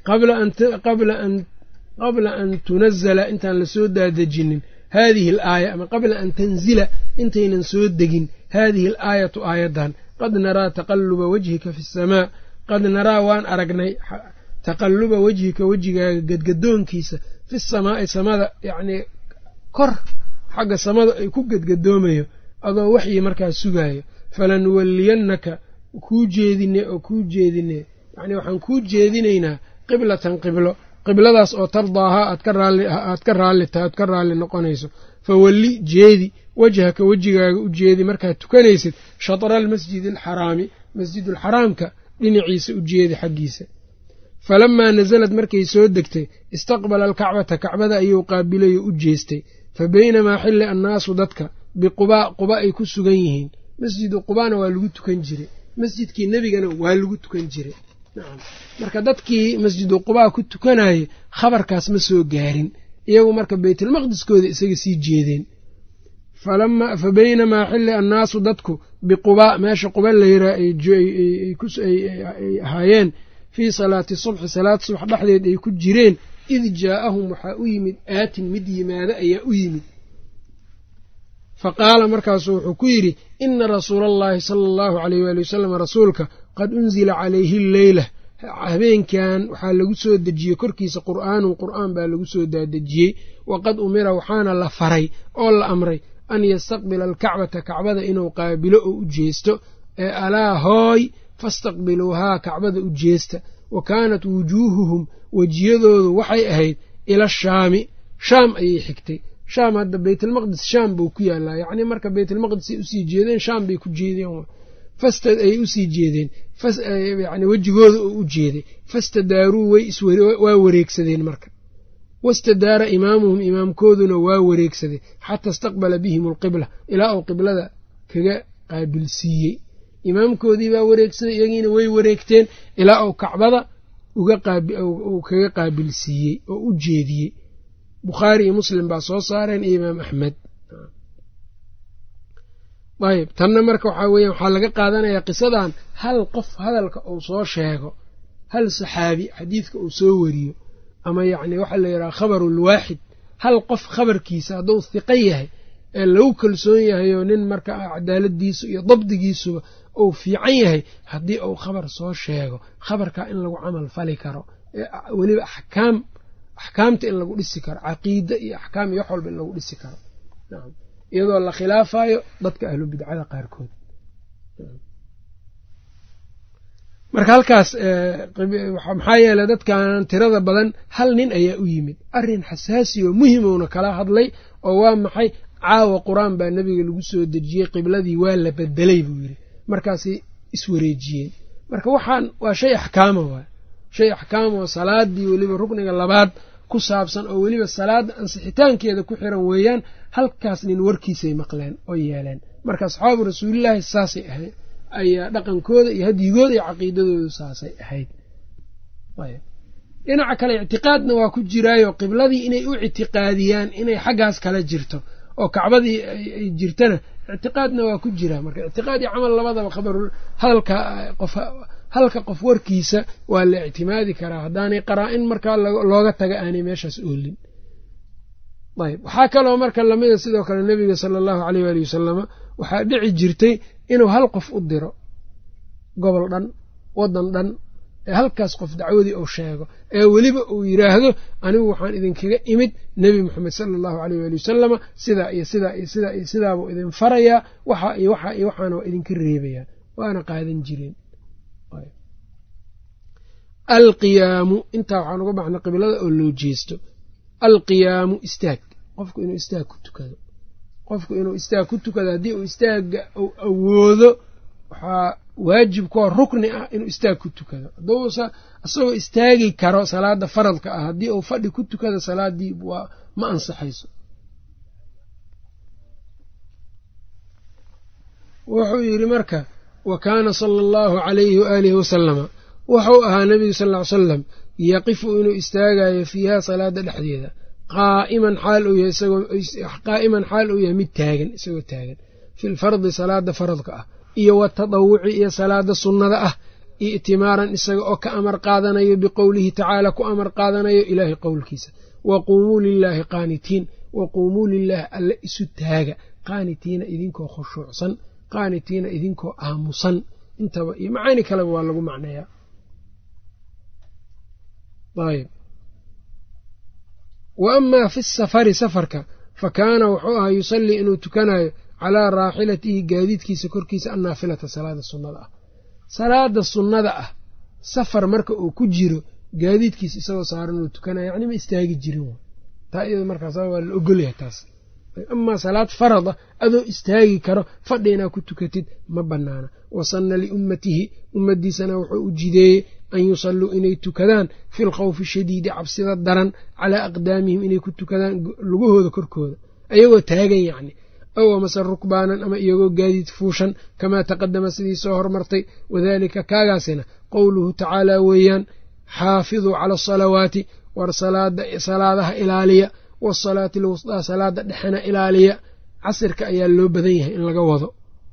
qabla an tunazala intaan lasoo daadejinin haadihi alaaya ama qabla an tanzila intaynan soo degin haadihi alaayatu aayaddan qad naraa taqaluba wajhika fi samaa qad naraa waan aragnay taqaluba wejhika wejigaaga gadgadoonkiisa fi samaa'i samada yacnii kor xagga samada ay ku gadgadoomayo adoo waxyi markaas sugaayo falanuwalliyannaka kuu jeedine oo kuu jeedine yacnii waxaan kuu jeedinaynaa qiblatan qiblo qibladaas oo tardaahaa aad ka raalli aad ka raalli tahay aad ka raalli noqonayso fawalli jeedi wejhaka wejigaaga u jeedi markaad tukanaysid shatra almasjidi alxaraami masjidulxaraamka dhinaciisa u jeedi xaggiisa falamaa nasalad markay soo degtay istaqbala alkacbata kacbada ayuu qaabilayo u jeestay fa baynamaa xilli annaasu dadka biqubaa quba ay ku sugan yihiin masjidu qubaana waa lagu tukan jiray masjidkii nebigana waa lagu tukan jiray nacam marka dadkii masjidu qubaa ku tukanayay khabarkaas ma soo gaarin iyagu marka beytalmaqdiskooda isaga sii jeedeen fa baynamaa xilli annaasu dadku biqubaa meesha quba layraa ay ahaayeen fii salaati subxi salaad subax dhexdeed ay ku jireen id jaa'ahum waxaa u yimid aatin mid yimaado ayaa u yimid fa qaala markaasuu wuxuu ku yidhi ina rasuula allahi sala allahu aleyh waali wasalam rasuulka qad unzila calayhi lleyla habeenkan waxaa lagu soo dejiyey korkiisa qur'aanun qur'aan baa lagu soo daadejiyey waqad umira waxaana la faray oo la amray an yastaqbila alkacbata kacbada inuu qaabilo oo u jeesto ee alaa hooy fastaqbiluuhaa kacbada u jeesta wa kaanat wujuuhuhum wejiyadoodu waxay ahayd ila shaami shaam ayay xigtay shaam hadda beytalmaqdis shaam buu ku yaalaa yacnii marka beytalmaqdisay usii jeedeen shaam bay ku jeedeen fastad ay usii jeedeen yani wejigooda oo u jeeday fastadaaruu way waa wareegsadeen marka wastadaara imaamuhum imaamkooduna waa wareegsaday xata istaqbala bihim alqibla ilaa uu qiblada kaga qaabilsiiyey imaamkoodii baa wareegsaday iyagiina way wareegteen ilaa uu kacbada uu kaga qaabilsiiyey oo u jeediyey bukhaari iyo muslim baa soo saareen iyo imaam axmed ayb tanna marka waxaa weya waxaa laga qaadanayaa qisadan hal qof hadalka uu soo sheego hal saxaabi xadiidka uu soo wariyo ama yacni waxaa la yidhaha khabarulwaaxid hal qof khabarkiisa hadduu hiqo yahay ee lagu kalsoon yahay oo nin marka cadaaladiisu iyo dabdigiisuba uu fiican yahay haddii uu khabar soo sheego khabarkaa in lagu camal fali karo weliba axkaam axkaamta in lagu dhisi karo caqiida iyo axkaam iyo wax walba in lagu dhisi karo iyadoo la khilaafayo dadka ahlu bidcada qaarkood marka halkaas maxaa yeeley dadkan tirada badan hal nin ayaa u yimid arrin xasaasi oo muhimowna kala hadlay oo waa maxay caawa qur-aan baa nebiga lagu soo dejiyey qibladii waa la bedelay buu yidhi markaasay iswareejiyeen marka waxaan waa shay axkaama waay shay axkaama oo salaadii weliba rukniga labaad ku saabsan oo weliba salaada ansixitaankeeda ku xiran weeyaan halkaas nin warkiisay maqleen oo yeeleen marka asxaabu rasuulilaahi saasay ahayd ayaa dhaqankooda iyo hadyigooda iyo caqiidadoodu saasay ahayd dhinaca kale ictiqaadna waa ku jiraayo qibladii inay u ictiqaadiyaan inay xaggaas kala jirto oo kacbadii ay jirtana ictiqaadna waa ku jiraa marka ictiqaad iyo camal labadaba khabar hadalka qof halka qof warkiisa waa la ictimaadi karaa haddaanay qaraa-in markaa looga taga aanay meeshaas oolin ayb waxaa kaloo marka lamida sidoo kale nebiga sala allahu aleyh waali wasalama waxaa dhici jirtay inuu hal qof u diro gobol dhan waddan dhan ee halkaas qof dacwadii uu sheego ee weliba uu yidhaahdo anigu waxaan idinkaga imid nebi moxamed sala allahu aleyh waali wasalama sidaa iyo sidaa iyo sidaa iyo sidaabuu idin farayaa waxa iyo waxa iyo waxaana waa idinka reebayaa waana qaadan jireen alqiyaamu intaa waxaan uga baxnay qiblada oo loo jeesto alqiyaamu istaag qofku inuu istaag ku tukado qofku inuu istaag ku tukado haddii uu istaaga uu awoodo waxaa waajib kuwa rukni ah inuu istaag ku tukado hadduusa isagoo istaagi karo salaada faradka ah haddii uu fadhi ku tukado salaadii waa ma ansaxayso wuxuu yidhi marka wa kaana sala allahu calayhi waaalihi wasalama wuxuu ahaa nebigu sal ly salam yaqifu inuu istaagayo fiiha salaada dhexdeeda qaa'iman xaal uu yahay qaa'iman xaal uu yahay mid taagan isagoo taagan fi lfardi salaada faradka ah iyo watadawuci iyo salaada sunnada ah i'timaaran isaga oo ka amar qaadanayo biqowlihi tacaala ku amar qaadanayo ilaahay qowlkiisa wa quumuu lilaahi qaanitiin wa quumuu lilaahi alle isu taaga qaanitiina idinkoo khushuucsan qaanitiina idinkoo aamusan intaba iyo macaani kaleba waa lagu macneeyaa ayb wa amaa fi safari safarka fa kaana wuxuu ahaa yusallii inuu tukanayo calaa raaxilatihi gaadiidkiisa korkiisa annaafilata salaada sunnada ah salaada sunnada ah safar marka uu ku jiro gaadiidkiisa isagoo saaran uu tukanayo yacni ma istaagi jirin taa iyado markaas waa la ogolyahay taas amaa salaad farada adoo istaagi karo fadhi inaa ku tukatid ma bannaana wasanna liummatihi ummaddiisana wuxuu u jideeyey an yusalluu inay tukadaan fi lkhawfi shadiidi cabsida daran calaa aqdaamihim inay ku tukadaan lugahooda korkooda ayagoo taagan yacni ow amase rukbaanan ama iyagoo gaadiid fuushan kamaa taqadama sidii soo hormartay wadaalika kaagaasina qowluhu tacaalaa weeyaan xaafiduu cala asalawaati war salaadaha ilaaliya wasalaati alwusdaa salaada dhexena ilaaliya casirka ayaa loo badan yahay in laga wado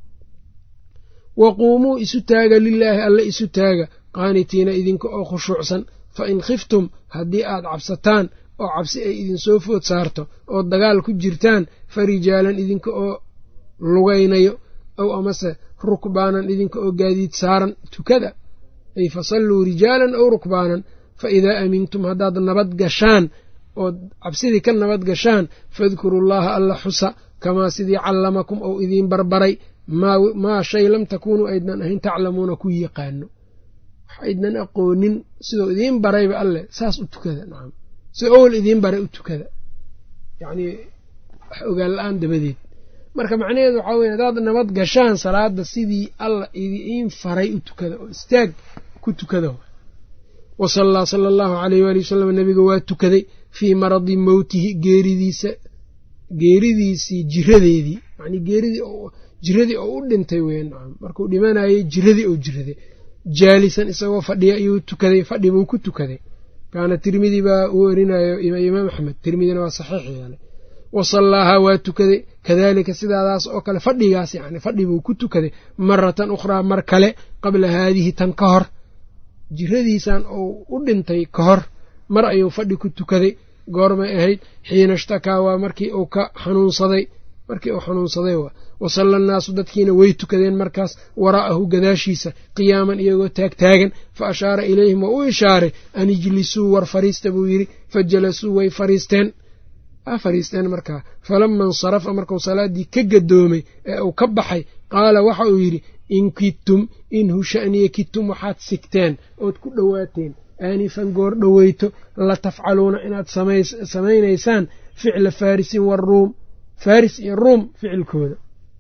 wa quumuu isu taaga lilaahi alle isu taaga qaanitiina idinka oo khushuucsan fa in khiftum haddii aad cabsataan oo cabsi ay idinsoo food saarto oo dagaal ku jirtaan fa rijaalan idinka oo lugaynayo ow amase rukbaanan idinka oo gaadiid saaran tukada ay fasalluu rijaalan ow rukbaanan fa idaa aamintum haddaad nabad gashaan ood cabsidii ka nabad gashaan fadkuru llaha alla xusa kamaa sidii callamakum ou idiin barbaray maa shay lam takuunuu aydnan ahayn taclamuuna ku yaqaano waxaydnan aqoonin sidoo idiin barayba alleh saas u tukada nacam sida owel idiin baray u tukada yacnii wax ogaan la-aan dabadeed marka macnaheedu waxaa weye haddaad nabad gashaan salaada sidii alla idiin faray u tukada oo istaag ku tukada wa sallaa sala allahu caleyh waali wasalam nabiga waa tukaday fii maradi mowtihi geeridiisa geeridiisii jiradeedii yacnii geeridii jiradii oo u dhintay weya nacam markuu dhimanayay jiradii oo jiraday jaalisan isagoo fadhiya ayuu tukaday fadhi buu ku tukaday kaana tirmidi baa uu erinayo imaam axmed tirmidina waa saxiix yeelay wa sallaahaa waa tukaday kadaalika sidaadaas oo kale fadhigaas yani fadhi buu ku tukaday maratan ukhraa mar kale qabla haadihi tan ka hor jiradiisan uu u dhintay ka hor mar ayuu fadhi ku tukaday goormay ahayd xiina ishtakaa waa markii uu ka xanuunsaday markii uu xanuunsaday waa wasalla annaasu dadkiina way tukadeen markaas waraa'ahu gadaashiisa qiyaaman iyagoo taagtaagan fa ashaara ilayhim waa u ishaaray an ijlisuu war fariista buu yidhi fa jalasuu way fariisteen waa fariisteen markaa falama insarafa markuu salaaddii ka gadoomay ee uu ka baxay qaala waxa uu yidhi in kidtum in husha'niya kidtum waxaad sigteen ood ku dhowaateen aanifan goor dhoweyto la tafcaluuna inaad samaynaysaan ficla faarisin waruum faris iyo ruum ficilkooda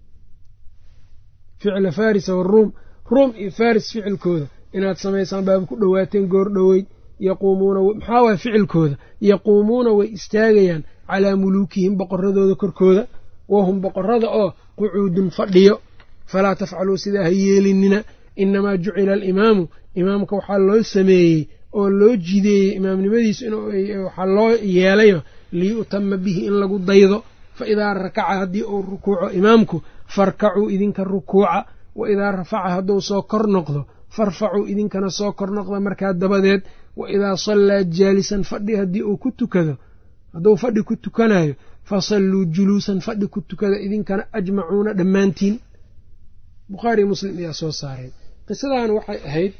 ficla farisa waruum ruum iyo faris ficilkooda inaad samaysaan baaba ku dhowaateen goor dhoweyd yaquumuuna maxaa waaya ficilkooda yaquumuuna way istaagayaan calaa muluukihim boqoradooda korkooda wahum boqorada oo qucuudun fadhiyo falaa tafcaluu sidaa ha yeelinina inamaa jucila alimaamu imaamka waxaa loo sameeyey oo loo jideeyey imaamnimadiisu waxaa loo yeelayo liyu'tama bihi in lagu daydo fa idaa rakaca haddii uu rukuuco imaamku farkacuu idinka rukuuca wa idaa rafaca hadduu soo kor noqdo farfacuu idinkana soo kor noqda markaa dabadeed wa idaa sallaa jaalisan fadhi haddii uu ku tukado hadduu fadhi ku tukanayo fasalluu juluusan fadhi ku tukada idinkana ajmacuuna dhammaantiin bukhaari muslim ayaa soo saareen qisadan waxay ahayd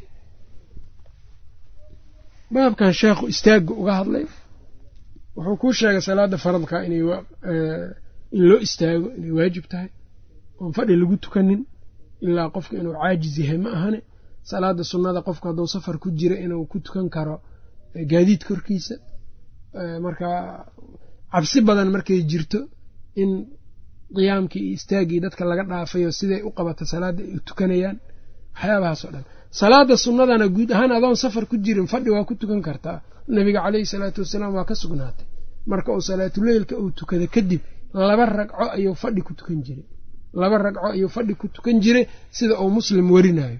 baabkan sheekhu istaagga uga hadlay wuxuu kuu sheegay salaada faradka in loo istaago inay waajib tahay oon fadhi lagu tukanin ilaa qofka inuu caajiz yahay ma ahane salaada sunnada qofku hadduu safar ku jira inuu ku tukan karo gaadiid korkiisa markaa cabsi badan markay jirto in qiyaamkii iyo istaaggii dadka laga dhaafayo siday u qabata salaadda ay u tukanayaan waxyaabahaas oo dhan salaada sunnadana guud ahaan adoon safar ku jirin fadhi waa ku tukan kartaa nabiga caleyhi salaatu wasalaam waa ka sugnaatay marka uu salaatuleylka uu tukada kadib laba ragco ayuu fadhi ku tukan jiray laba ragco ayuu fadhi ku tukan jiray sida uu muslim werinayo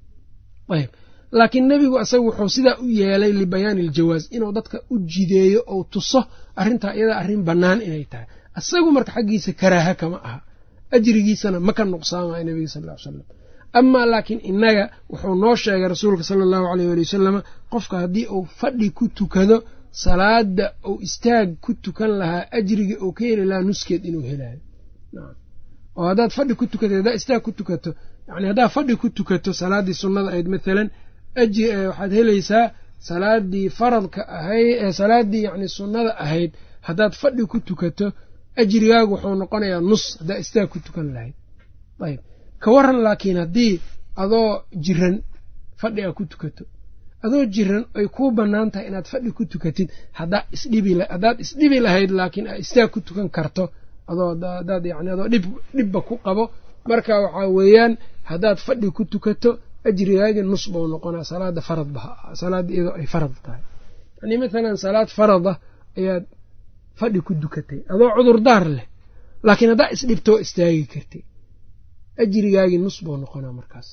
ayb laakiin nebigu asaga wuxuu sidaa u yeelay libayaani aljawaaz inuu dadka u jideeyo ou tuso arrintaa iyadaa arrin bannaan inay tahay asagu marka xaggiisa karaaha kama aha ajrigiisana ma ka nuqsaamayo nebiga sal ll ly salam amaa laakiin innaga wuxuu noo sheegay rasuulka sala allahu aleyh wali wasalama qofka haddii uu fadhi ku tukado salaada uu istaag ku tukan lahaa ajriga uu ka heli lahaa nuskeed inuu helayo oo haddaad fadhi ku tukato haddaad istaag ku tukato yani haddaad fadhi ku tukato salaaddii sunnada ahayd maalan waxaad helaysaa salaadii faradka ahayd salaaddii yani sunnada ahayd haddaad fadhi ku tukato ajrigaagu wuxuu noqonayaa nus haddaad istaag ku tukan lahayd ayb ka waran laakiin haddii adoo jiran fadhi a ku tukato adoo jiran ay kuu bannaan tahay inaad fadhi ku tukatid haddaad isdhibi lahayd laakiin aa istaag ku tukan karto adooadaad yani adoo dhibba ku qabo marka waxaa weeyaan haddaad fadhi ku tukato ajrigaagii nus buu noqonaa salaada faradba salaadda iyadoo ay farad tahay yani mathalan salaad farada ayaad fadhi ku dukatay adoo cudurdaar leh laakiin haddaa isdhibtoo istaagi kartay ajrigaagii nus buu noqonaa markaas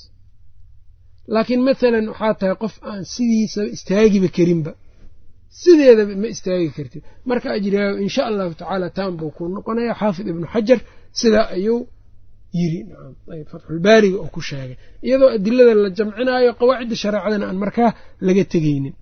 laakiin mathalan waxaa tahay qof aan sidiisaba istaagiba karinba sideedaba ma istaagi kartid marka ajrigaagu insha allahu tacaala taan buu ku noqonaya xaafid ibnu xajar sidaa ayuu yiri nacam ayb fatxulbaariga oo ku sheegay iyadoo adilada la jamcinaayo qawaacidda shareecadana aan markaa laga tegeynin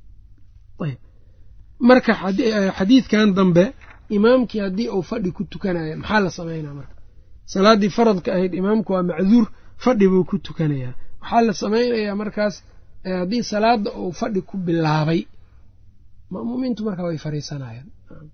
ayb marka xadiidkan dambe imaamkii haddii uu fadhi ku tukanayo maxaa la samaynaa marka salaaddii faradka ahayd imaamku waa macduur fadhi buu ku tukanayaa waxaa la samaynayaa markaas haddii salaada uu fadhi ku bilaabay ma'muumiintu markaa way fariisanayaan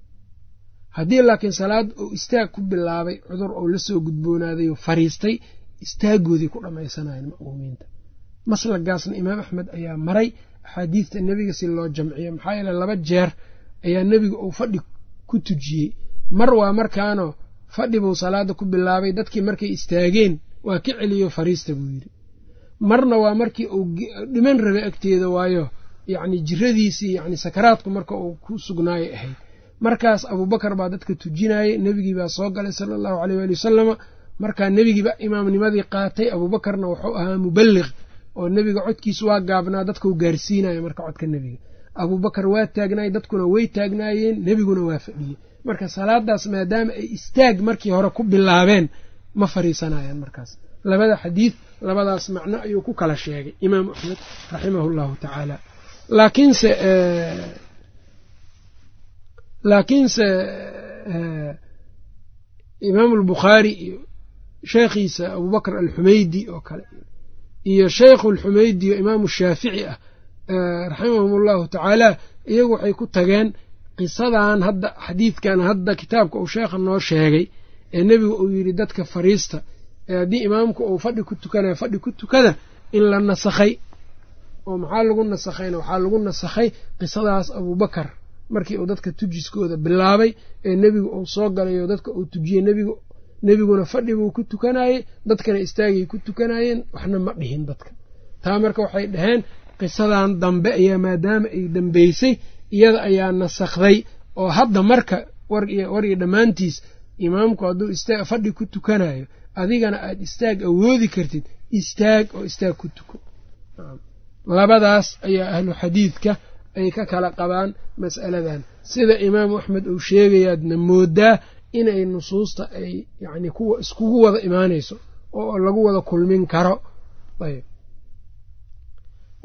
haddii laakiin salaad uu istaag ku bilaabay cudur uu la soo gudboonaaday oo fariistay istaagoodii ku dhammaysanayaan ma'muumiinta maslagaasna imaam axmed ayaa maray axaadiista nebiga si loo jamciyo maxaa yeele laba jeer ayaa nebiga uu fadhi ku tujiyey mar waa markaanoo fadhi buu salaada ku bilaabay dadkii markay istaageen waa ka celiyo fariista buu yidhi marna waa markii uu dhiman rabay agteeda waayo yacni jiradiisii yacni sakaraadku marka uu ku sugnaayay ahayd markaas abuubakar baa dadka tujinayay nebigii baa soo galay sala allahu aleyh waali wasalama markaa nebigiiba imaamnimadii qaatay abuubakarna wuxuu ahaa muballiq oo nebiga codkiisu waa gaabnaa dadkau gaarsiinayo marka codka nebiga abuubakar waa taagnaay dadkuna way taagnaayeen nebiguna waa fadhiyey marka salaadaas maadaama ay istaag markii hore ku bilaabeen ma fariisanayaan markaas labada xadiid labadaas macno ayuu ku kala sheegay imaamu axmed raximahu llahu tacaala laakiinse laakiinse imaamu albukhaari iyo sheekhiisa abubakr alxumeydi oo kale iyo sheikhu alxumeydi oo imaamu shaafici ah raximahum allahu tacaala iyagu waxay ku tageen qisadan hadda xadiidkan hadda kitaabka uu sheekha noo sheegay ee nebigu uu yidhi dadka fariista ee haddii imaamku uu fadhi ku tukanayo fadhi ku tukada in la nasakhay oo maxaa lagu nasakhayna waxaa lagu nasakhay qisadaas abuubakar markii uu dadka tujiskooda bilaabay ee nebigu uu soo galay oo dadka uu tujiyey nebigu nebiguna fadhi buu ku tukanayey dadkana istaagay ku tukanayeen waxna ma dhihin dadka taa marka waxay dhaheen qisadan dambe ayaa maadaama ay dambeysay iyada ayaa nasakhday oo hadda marka war iyo dhammaantiis imaamku hadduu istaag fadhi ku tukanayo adigana aad istaag awoodi kartid istaag oo istaag ku tuko labadaas ayaa ahlu xadiidka ay ka kala qabaan mas'aladan sida imaamu axmed uu sheegayaadna moodaa inay nusuusta ay yacni kuwa iskugu wada imaanayso oo lagu wada kulmin karo ayb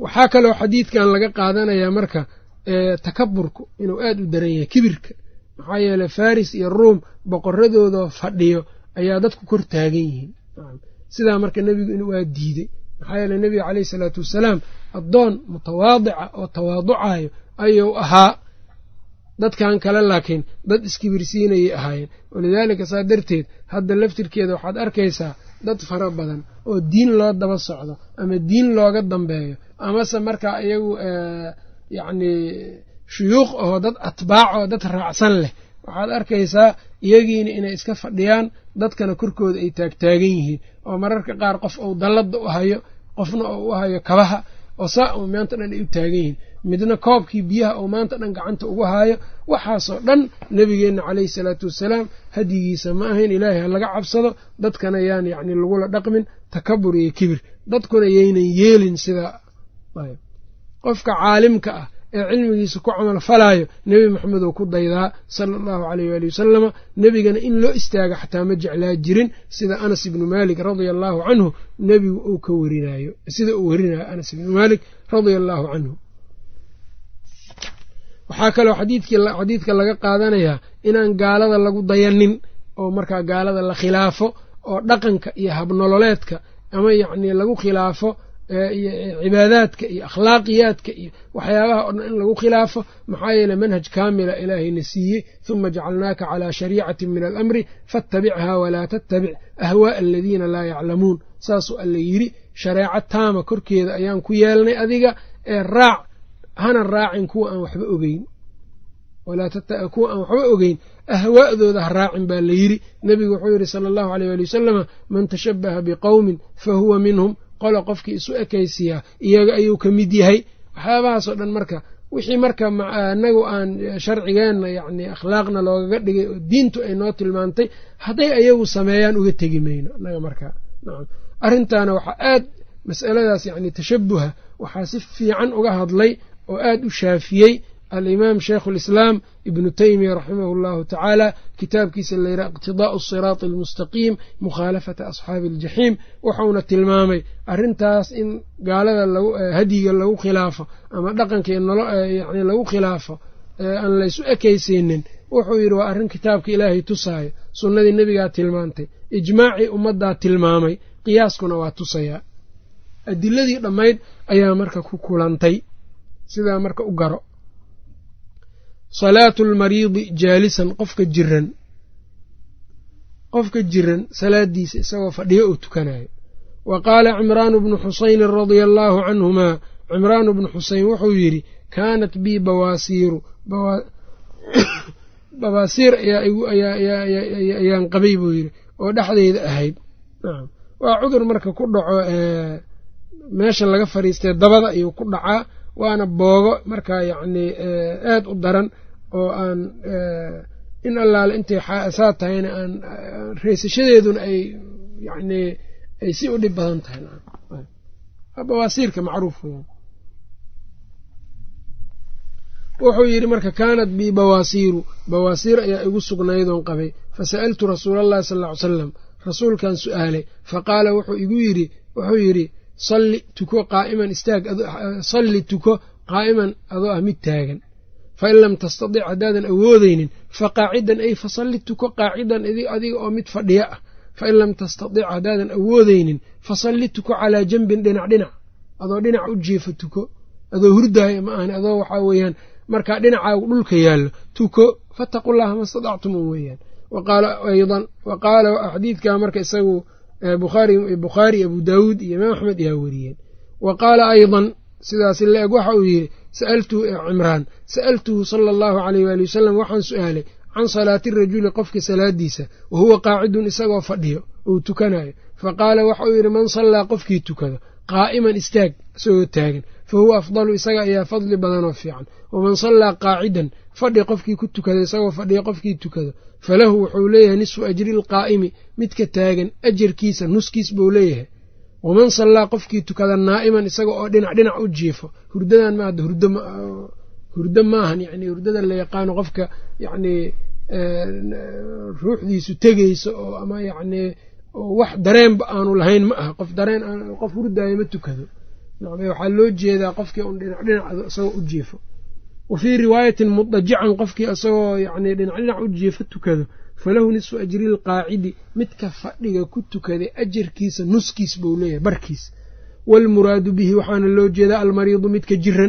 waxaa kaloo xadiidkan laga qaadanayaa marka takaburku inuu aad u daran yahay kibirka maxaa yeeley faris iyo ruum boqoradooda fadhiyo ayaa dadku kor taagan yihiin sidaa marka nebigu inuu aa diidey maxaa yeele nebiga caleyhi salaatu wasalaam addoon mutawaadica oo tawaaducayo ayuu ahaa dadkan kale laakiin dad iskibirsiinayay ahaayeen walidaalika saa darteed hadda laftirkeeda waxaad arkaysaa dad fara badan oo diin loo daba socdo ama diin looga dambeeyo amase markaa iyagu yacni shuyuuq oo dad atbaac oo dad raacsan leh waxaad arkaysaa iyagiina inay iska fadhiyaan dadkana korkooda ay taagtaagan yihiin oo mararka qaar qof uu dalladda u hayo qofna oo u hayo kabaha oo saa uu maanta dhan ay u taagan yihiin midna koobkii biyaha uu maanta dhan gacanta ugu haayo waxaasoo dhan nebigeenna caleyhi salaatu wasalaam hadyigiisa ma ahayn ilaahay ha laga cabsado dadkana yaan yacni lagula dhaqmin takabur iyo kibir dadkuna yaynan yeelin sidaa qofka caalimka ah ee cilmigiisa ku camal falaayo nebi maxamed oo ku daydaa sala allahu aleyh waali wasalama nebigana in loo istaaga xataa ma jeclaa jirin sida anas ibnu maalik radia allaahu canhu nebigu uu ka warinayo sida uu warinayo anas ibnu maalik radia allaahu canhu waxaa kaloo xadiidka laga qaadanayaa inaan gaalada lagu dayanin oo markaa gaalada la khilaafo oo dhaqanka iyo habnololeedka ama yacnii lagu khilaafo cibaadaadka iyo akhlaaqiyaadka iyo waxyaabaha oo dhan in lagu khilaafo maxaa yeele manhaj kaamila ilaahayna siiyey huma jacalnaaka calaa shariicatin min alamri faattabichaa walaa tattabic ahwaa'a aladiina laa yaclamuun saasuu alla yidhi shareeco taama korkeeda ayaan ku yeelnay adiga ee raac hana raacin kuwa aan waxba ogeyn kuwa aan waxba ogeyn ahwaa'dooda ha raacin baa la yidhi nebigu wuxuu yidhi sala allahu aleyh waali wasalama man tashabbaha biqowmin fa huwa minhum qola qofkii isu ekaysiyaa iyaga ayuu ka mid yahay waxyaabahaasoo dhan marka wixii marka anagu aan sharcigeenna yacni akhlaaqna loogaga dhigay oo diintu ay noo tilmaantay hadday ayagu sameeyaan uga tegi mayno annaga markaa nacam arrintaana waxaa aad mas'aladaas yacni tashabuha waxaa si fiican uga hadlay oo aad u shaafiyey alimaam sheikhu lislaam ibnu teymiya raximahu allahu tacaala kitaabkiisa layidhaha iqtidaa'u asiraati almustaqiim mukhaalafata asxaabi aljaxiim wuxuuna tilmaamay arrintaas in gaalada hadyiga lagu khilaafo ama dhaqanka yani lagu khilaafo aan laysu ekaysaynin wuxuu yidhi waa arrin kitaabka ilaahay tusaayo sunnadii nebigaa tilmaantay ijmaacii ummaddaa tilmaamay qiyaaskuna waa tusayaa adiladii dhammayd ayaa marka ku kulantay sidaa marka u garo salaatu almariidi jaalisan qofka jiran qofka jiran salaadiisa isagoo fadhiyo uu tukanayo wa qaala cimraanu bnu xusaynin radia allaahu canhumaa cimraanu bnu xuseyn wuxuu yidhi kaanat bii bawaasiiru bawaasiir ayaan qabay buu yidhi oo dhexdeyda ahayd waa cudur marka ku dhaco meesha laga fadhiistay dabada ayuu ku dhacaa waana boogo markaa yacnii aad u daran oo aan in allaale intay saa tahayna aan reysashadeeduna ay yacnii ay si u dhib badan tahay bawaasiirka macruuf weyaan wuxuu yidhi marka kaanat bii bawaasiiru bawaasiir ayaa igu sugnaydoon qabay fasa'altu rasuula allahi sal ll ly salam rasuulkan su'aalay faqaala wuxuu igu yidhi wuxuu yidhi salli tuko qaa'iman istaag salli tuko qaa'iman adoo ah mid taagan fain lam tastadic haddaadan awoodeynin fa qaacidan ay fasalli tuko qaacidan adiga oo mid fadhiyo ah fain lam tastadic haddaadan awoodeynin fasalli tuko calaa janbin dhinac dhinac adoo dhinac u jiefo tuko adoo hurdaaya ma ahani adoo waxaa weeyaan markaa dhinacaagu dhulka yaallo tuko fattaqullaha ma stadactum un weeyaan waqaala aydan wa qaala xadiidkaa marka isagu bukhaari abu daawuud iyo imaam axmed ayaa weriyeen wa qaala aydan sidaas la-eg waxa uu yidhi sa'altuhu cimraan sa'altuhu sala allahu aleyh waali wasalam waxaan su'aalay can salaati rajuli qofka salaadiisa wa huwa qaacidun isagoo fadhiyo uu tukanayo fa qaala waxa uu yidhi man sallaa qofkii tukado qaa'iman istaag isagoo taagan fa huwa afdalu isaga ayaa fadli badanoo fiican waman sallaa qaacidan fadhi qofkii ku tukada isagoo fadhiya qofkii tukado falahu wuxuu leeyahay nisfu ajri alqaa'imi midka taagan ajarkiisa nuskiis buu leeyahay waman sallaa qofkii tukada naa'iman isaga oo dhinac dhinac u jiifo hurdadan ma hadda hurdo hurdo maahan yacni hurdada la yaqaano qofka yacnii ruuxdiisu tegeyso oo ama yacnii wax dareenba aanu lahayn ma aha qof dareen qof hurdaayo ma tukado waxaa loo jeedaa qofkii un dhinac dhinac isagoo u jiifo wa fii riwaayatin mudajican qofkii isagoo yani dhinac dhinac u jiifo tukado falahu nisfu ajri lqaacidi midka fadhiga ku tukaday ajarkiisa nuskiis buu leeyahay barkiis waalmuraadu bihi waxaana loo jeedaa almariidu midka jiran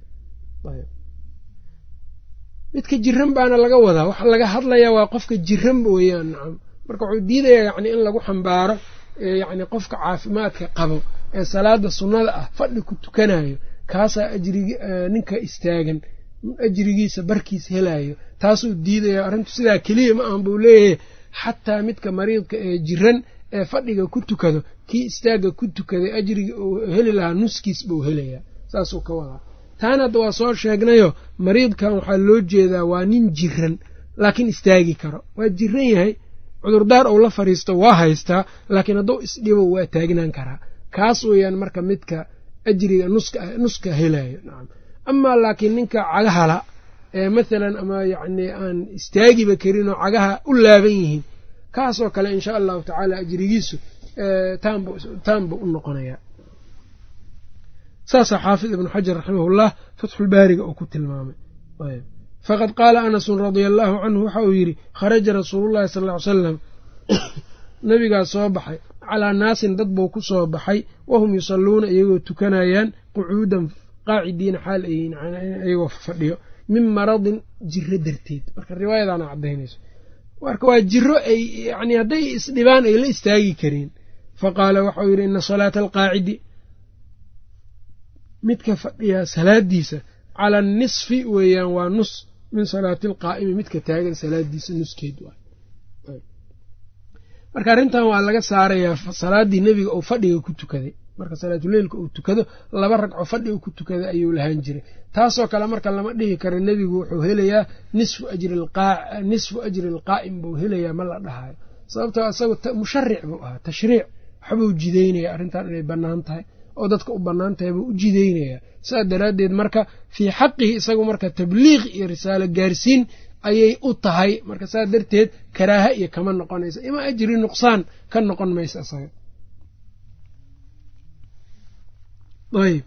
midka jiran baana laga wadaa waxa laga hadlayaa waa qofka jiran weeyaan nacam marka wuxuu diidayaa yani in lagu xambaaro yani qofka caafimaadka qabo ee salaada sunnada ah fadhi ku tukanayo kaasaa ajrig ninka istaagan ajrigiisa barkiis helayo taasuu diidaya arrintu sidaa keliya ma ahan buu leeyahay xataa midka mariidka ee jiran ee fadhiga ku tukado kii istaagga ku tukaday ajriga uu heli lahaa nuskiis buu helayaa saasuu ka wadaa taana hadda waa soo sheegnayo mariidkan waxaa loo jeedaa waa nin jiran laakiin istaagi karo waa jiran yahay cudurdaar ou la fadhiisto waa haystaa laakiin hadduu isdhibo waa taagnaan karaa kaas weeyaan marka midka ajriga nuska helayo nacam amaa laakiin ninka cagahala ee mathalan ama yacni aan istaagiba karin oo cagaha u laaban yihiin kaasoo kale insha allahu tacaala ajrigiisu taanbuu u noqonayaa saasaa xaafid ibnu xajar raximahullah fatxulbaariga uu ku tilmaamay faqad qaala anasun radia allaahu canhu waxa uu yidhi kharaja rasuulullahi sal ll ly salam nabigaas soo baxay calaa naasin dad buu ku soo baxay wahum yusalluuna iyagoo tukanayaan qucuudan qaacidiina xaal iyagoo fadhiyo min maradin jiro darteed marka riwaayadaana caddaynayso marka waa jiro ay yani hadday isdhibaan ay la istaagi kareen fa qaala waxau yidhi ina salaata alqaacidi midka fadhiyaa salaadiisa cala anisfi weeyaan waa nus min salaati alqaa'imi midka taagan salaadiisa nuskeed waay marka arrintan waa laga saarayaa salaaddii nebiga uu fadhiga ku tukaday marka salaatuleilka uu tukado laba ragco fadhiga ku tukaday ayuu lahaan jiray taasoo kale marka lama dhihi karo nebigu wuxuu helayaa nisfu ajri alqaa'im buu helayaa ma la dhahayo sababtoo isagu musharic buu ahaa tashriic waxbuu jideynaya arrintan inay bannaan tahay oo dadka u bannaan tahay buu u jideynayaa saas daraaddeed marka fii xaqihi isagu marka tabliiq iyo risaalo gaarsiin ayay u tahay marka saas darteed karaaha iyo kama noqonaysa ima ajri nuqsaan ka noqon maysa isaga ayb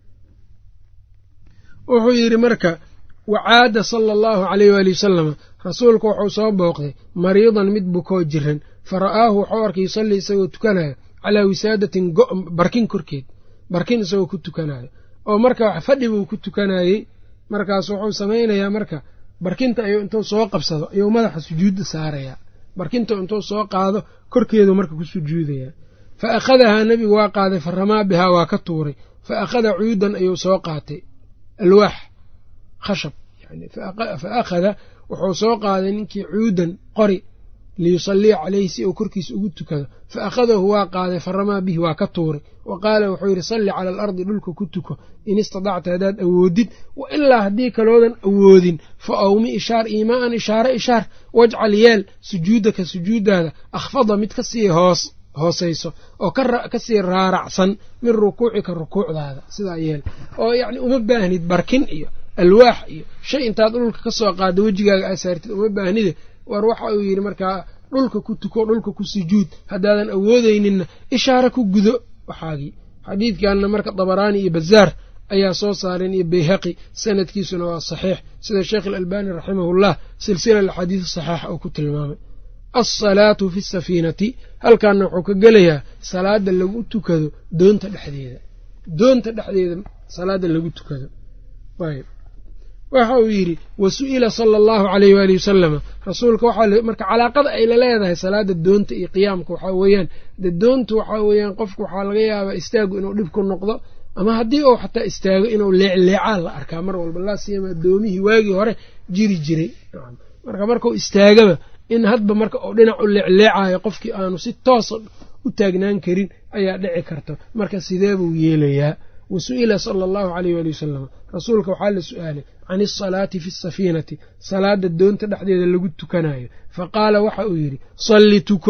wuxuu yidhi marka wacaada sala allahu caleyh waali wasalama rasuulku wuxuu soo booqday mariidan mid bukoo jiran fa ra'aahu wuxuu arkay yusallii isagoo tukanayo calaa wisaadatin barkin korkeed barkin isagoo ku tukanayo oo marka fadhi buu ku tukanayey markaas wuxuu samaynayaa marka barkinta ayuu intuu soo qabsado ayuu madaxa sujuudda saarayaa barkinta intuu soo qaado korkeedu marka ku sujuudayaa fa akhadahaa nebigu waa qaaday fa ramaa bihaa waa ka tuuray fa akhada cuudan ayuu soo qaatay alwaax khashab yani fa akhada wuxuu soo qaaday ninkii cuudan qori liyusalliya caleyhi si uu korkiisa ugu tukado fa akhadahu waa qaaday fa ramaa bihi waa ka tuuray wa qaala wuxuu yidhi salli cala alardi dhulka ku tuko in istadacta haddaad awoodid wa ilaa haddii kaloodan awoodin fa awmi ishaar iimaaan ishaare ishaar wajcal yeel sujuudaka sujuuddaada akhfada mid ka sii hoos hoosayso oo ka sii raaracsan min rukuucika rukuucdaada sidaa yeel oo yacni uma baahnid barkin iyo alwaax iyo shay intaad dhulka ka soo qaaddo wejigaaga aa saartid uma baahnide war waxa uu yidhi markaa dhulka ku tuko dhulka ku sujuud haddaadan awoodeyninna ishaare ku gudo waxaagii xadiidkanna marka dabaraani iyo bazaar ayaa soo saareen iyo bayhaqi sanadkiisuna waa saxiix sida sheekh alalbani raximahullah silsila alxadiid saxiixa uu ku tilmaamay alsalaatu fi safiinati halkaana wuxuu ka gelayaa salaada lagu tukado doonta dhexdeeda doonta dhexdeeda salaada lagu tukado ayb waxa uu yidhi wa su'ila sala allahu caleyh waali wasalama rasuulka waxaa marka calaaqada ay la leedahay salaada doonta iyo qiyaamka waxaa weeyaan de doontu waxaa weeyaan qofku waxaa laga yaabaa istaagu inuu dhib ku noqdo ama haddii uu xataa istaago inuu leecleecaan la arkaa mar walba laa siyama doomihii waagii hore jiri jiray marka markuu istaagaba in hadba marka uu dhinac u leecleecayo qofkii aanu si toosa u taagnaan karin ayaa dhici karta marka sidee buu yeelayaa wa su'ila sala allahu caleyh waali wasalam rasuulka waxaa la su'aalay can isalaati fi safiinati salaada doonta dhexdeeda lagu tukanayo fa qaala waxa uu yidhi salli tuko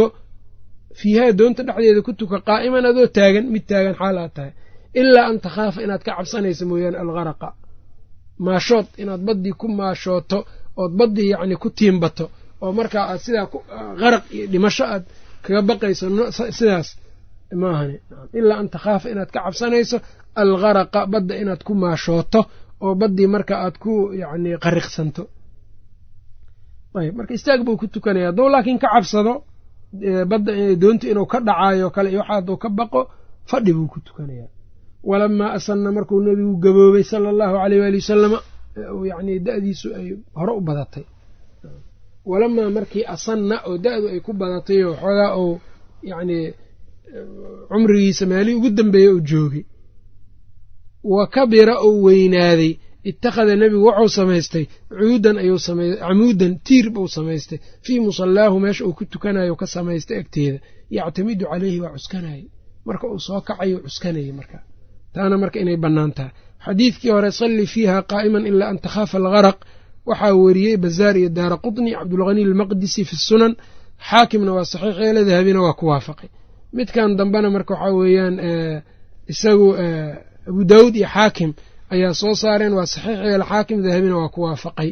fiihaa doonta dhexdeeda ku tuka qaa'iman adoo taagan mid taagan xaal aad tahay ilaa an takhaafa inaad ka cabsanaysa mooyaane algharaqa maashood inaad baddii ku maashooto ood baddii yacni ku tiimbato oo markaa aad sidaa qaraq iyo dhimasho aad kaga baqayso sidaas maahani ilaa an takhaafa inaad ka cabsanayso algharaqa badda inaad ku maashooto oo baddii marka aad ku yacni qariqsanto ayb marka istaag buu ku tukanaya hadduu laakiin ka cabsado badda doonta inuu ka dhacaayo kale iyo waxa hadduu ka baqo fadhi buu ku tukanayaa walamaa asanna markuu nebigu gaboobay sala allahu aleyh waali wasalama yacni da'diisu ay hore u badatay walamaa markii asanna oo da'du ay ku badatay oo xoogaa uu yacni cumrigiisa meelihii ugu dambeeyey uu joogay wa kabira uu weynaaday ittakhada nebigu wuxuu samaystay cuudan ayuu samay camuudan tiir buu samaystay fii musallaahu meesha uu ku tukanayo ka samaystay agteeda yactamidu caleyhi waa cuskanayay marka uu soo kacayo cuskanayay marka taana marka inay bannaan tahay xadiidkii hore salli fiiha qaa'iman ilaa an takhaafa algaraq waxaa weriyey bazaar iyo daara qutni cabdulghani almaqdisi fi sunan xaakimna waa saxiix eele dahabina waa ku waafaqay midkan dambena marka waxaa weeyaan isagu abu daawuud iyo xaakim ayaa soo saareen waa saxiix eele xaakim dahabina waa ku waafaqay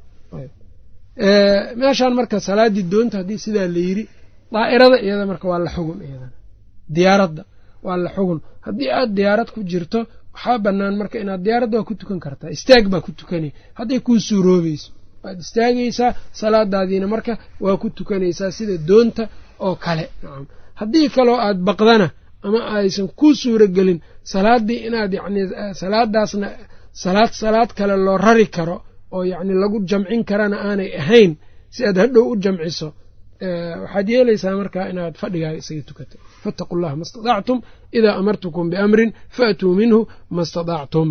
meeshaan marka salaaddii doonta haddii sidaa la yidhi daa'irada iyada marka waa la xugun iyadana diyaaradda waa la xugun haddii aad diyaarad ku jirto waxaa bannaan marka inaad diyaaradda waa ku tukan kartaa istaag baa ku tukanaya hadday kuu suuroobayso waad istaagaysaa salaadaadiina marka waa ku tukanaysaa sida doonta oo kale nacam haddii kaloo aad baqdana ama aysan kuu suuro gelin salaaddii inaad yacni salaadaasna salaad salaad kale loo rari karo oo yacni lagu jamcin karana aanay ahayn si aad hadhow u jamciso waxaad yeelaysaa marka inaad fadhigaaga isaga tukato faataqu llaha ma staطactum idaa amartukum biamrin faatuu minhu ma staطactum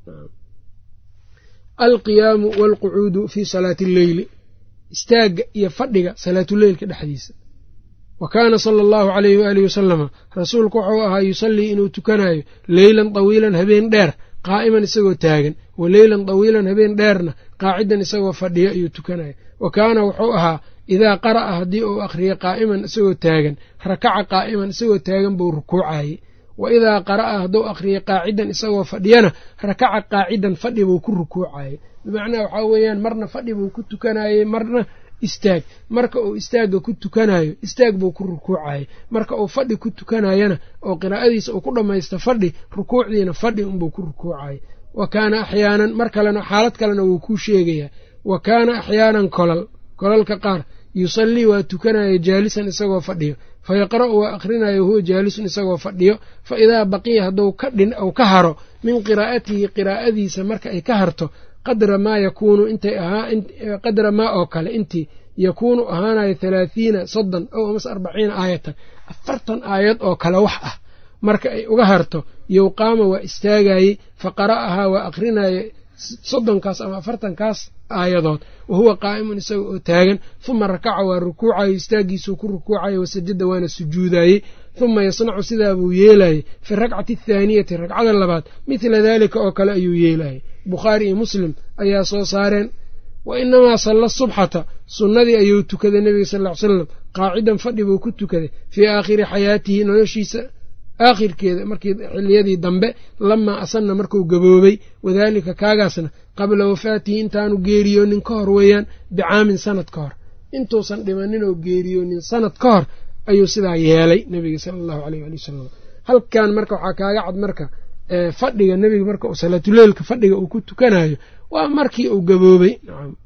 alqiyaamu walqucuudu fii salaati alleyli istaagga iyo fadhiga salaatuleylka dhexdiisa wa kaana sala allahu alayhi waalihi wasalama rasuulku wuxuu ahaa yusallii inuu tukanayo leylan tawiilan habeen dheer qaa'iman isagoo taagan wa leylan tawiilan habeen dheerna qaacidan isagoo fadhiyo ayuu tukanayo wa kaana wuxuu ahaa idaa qara'a haddii uu akhriyo qaa'iman isagoo taagan rakaca qaa'iman isagoo taagan buu rukuucayey wa idaa qara'a hadduu akhriyo qaacidan isagoo fadhiyana rakaca qaacidan fadhi buu ku rukuucayey bimacnaa waxaa weeyaan marna fadhi buu ku tukanayey marna istaag marka uu istaagga ku tukanayo istaag buu ku rukuucayey marka uu fadhi ku tukanayana oo qiraa'adiisa uu ku dhammaysto fadhi rukuucdiina fadhi unbuu ku rukuucayey wa kaana axyaanan mar kalena xaalad kalena wuu kuu sheegayaa wa kaana axyaanan kolal kolalka qaar yusallii waa tukanaya jaalisan isagoo fadhiyo fa yaqra'u waa akhrinayo huwa jaalisun isagoo fadhiyo fa idaa baqiya hadduu ka dhin ou ka haro min qiraa'atihi qiraa'adiisa marka ay ka harto qadra maa yakuunu intay ahaa qadra maa oo kale intii yakuunu ahaanayo halaathiina soddon ow amase arbaciina aayatan afartan aayad oo kale wax ah marka ay uga harto yowqaama waa istaagayey fa qara'ahaa waa akhrinaye soddonkaas ama afartankaas aayadood wa huwa qaa'imun isaga oo taagan huma rakaca waa rukuucayo istaaggiisuu ku rukuucayo wasajada waana sujuudayey huma yasnacu sidaa buu yeelayey fi rakcati athaaniyati ragcada labaad midla daalika oo kale ayuu yeelayey bukhaari iyo muslim ayaa soo saareen wa inamaa salla subxata sunnadii ayuu tukaday nebiga sal ll ly slam qaacidan fadhi buu ku tukaday fii aakhiri xayaatihi noloshiisa aakhirkeeda markii xiliyadii dambe lamaa asanna markuu gaboobay wadaalika kaagaasna qabla wafaatihi intaanu geeriyoonin ka hor weeyaan bicaamin sanad ka hor intuusan dhimanin oo geeriyoonin sanad ka hor ayuu sidaa yeelay nebiga sala allahu aleyh ali wasalam halkan marka waxaa kaaga cad marka fadhiga nebiga marka uu salaatuleylka fadhiga uu ku tukanayo waa markii uu gaboobay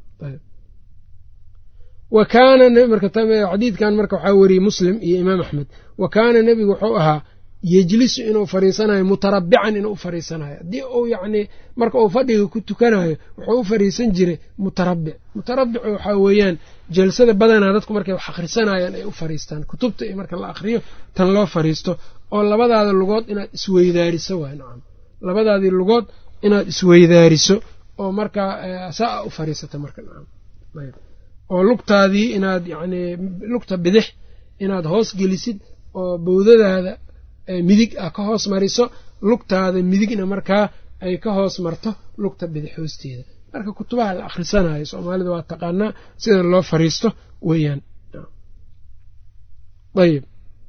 wa kaana xadiidkan marka waxaa weriyey muslim iyo imaam axmed wa kaana nebigu wuxuu ahaa yejlisu inuu fariisanayo mutarabican inuu u fariisanayo haddii uu yacnii marka uu fadhiga ku tukanayo wuxuu u fariisan jiray mutarabic mutarabicu waxaa weeyaan jalsada badanaa dadku markay wax akhrisanayaan ay u fariistaan kutubta iyo marka la akhriyo tan loo fariisto oo labadaada lugood inaad isweydaariso waay nacam labadaadii lugood inaad isweydaariso oo markaa saa u fariisata marka nacam oo lugtaadii inaad yacnii lugta bidix inaad hoos gelisid oo bowdadaada midig ah ka hoos mariso lugtaada midigna markaa ay ka hoos marto lugta bidix hoosteeda marka kutubaha la akhrisanayo soomaalida waa taqaanaa sida loo fariisto weeyaan ayb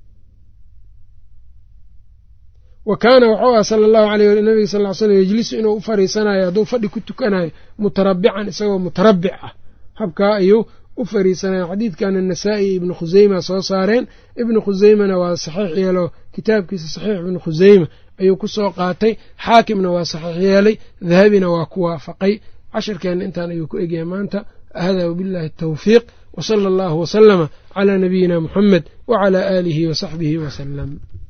wa kaana wuxuu ah sala allahu aleyh nabiga sal ly slam yejlisu inuu u fariisanayo hadduu fadhi ku tukanayo mutarabican isagoo mutarabic ah habkaa ayuu u fariisanayaan xadiidkana nasaa-i iyo ibnu khuseyma soo saareen ibnu khuseymana waa saxiix yeelo kitaabkiisa saxiix ibnu khuseyma ayuu ku soo qaatay xaakimna waa saxiix yeelay dahabina waa ku waafaqay cashirkeenna intaan ayuu ku egyahay maanta hada wabillahi atawfiiq wsala allahu wasalama calaa nabiyina muxamed wacalaa aalihi wasaxbihi wasalam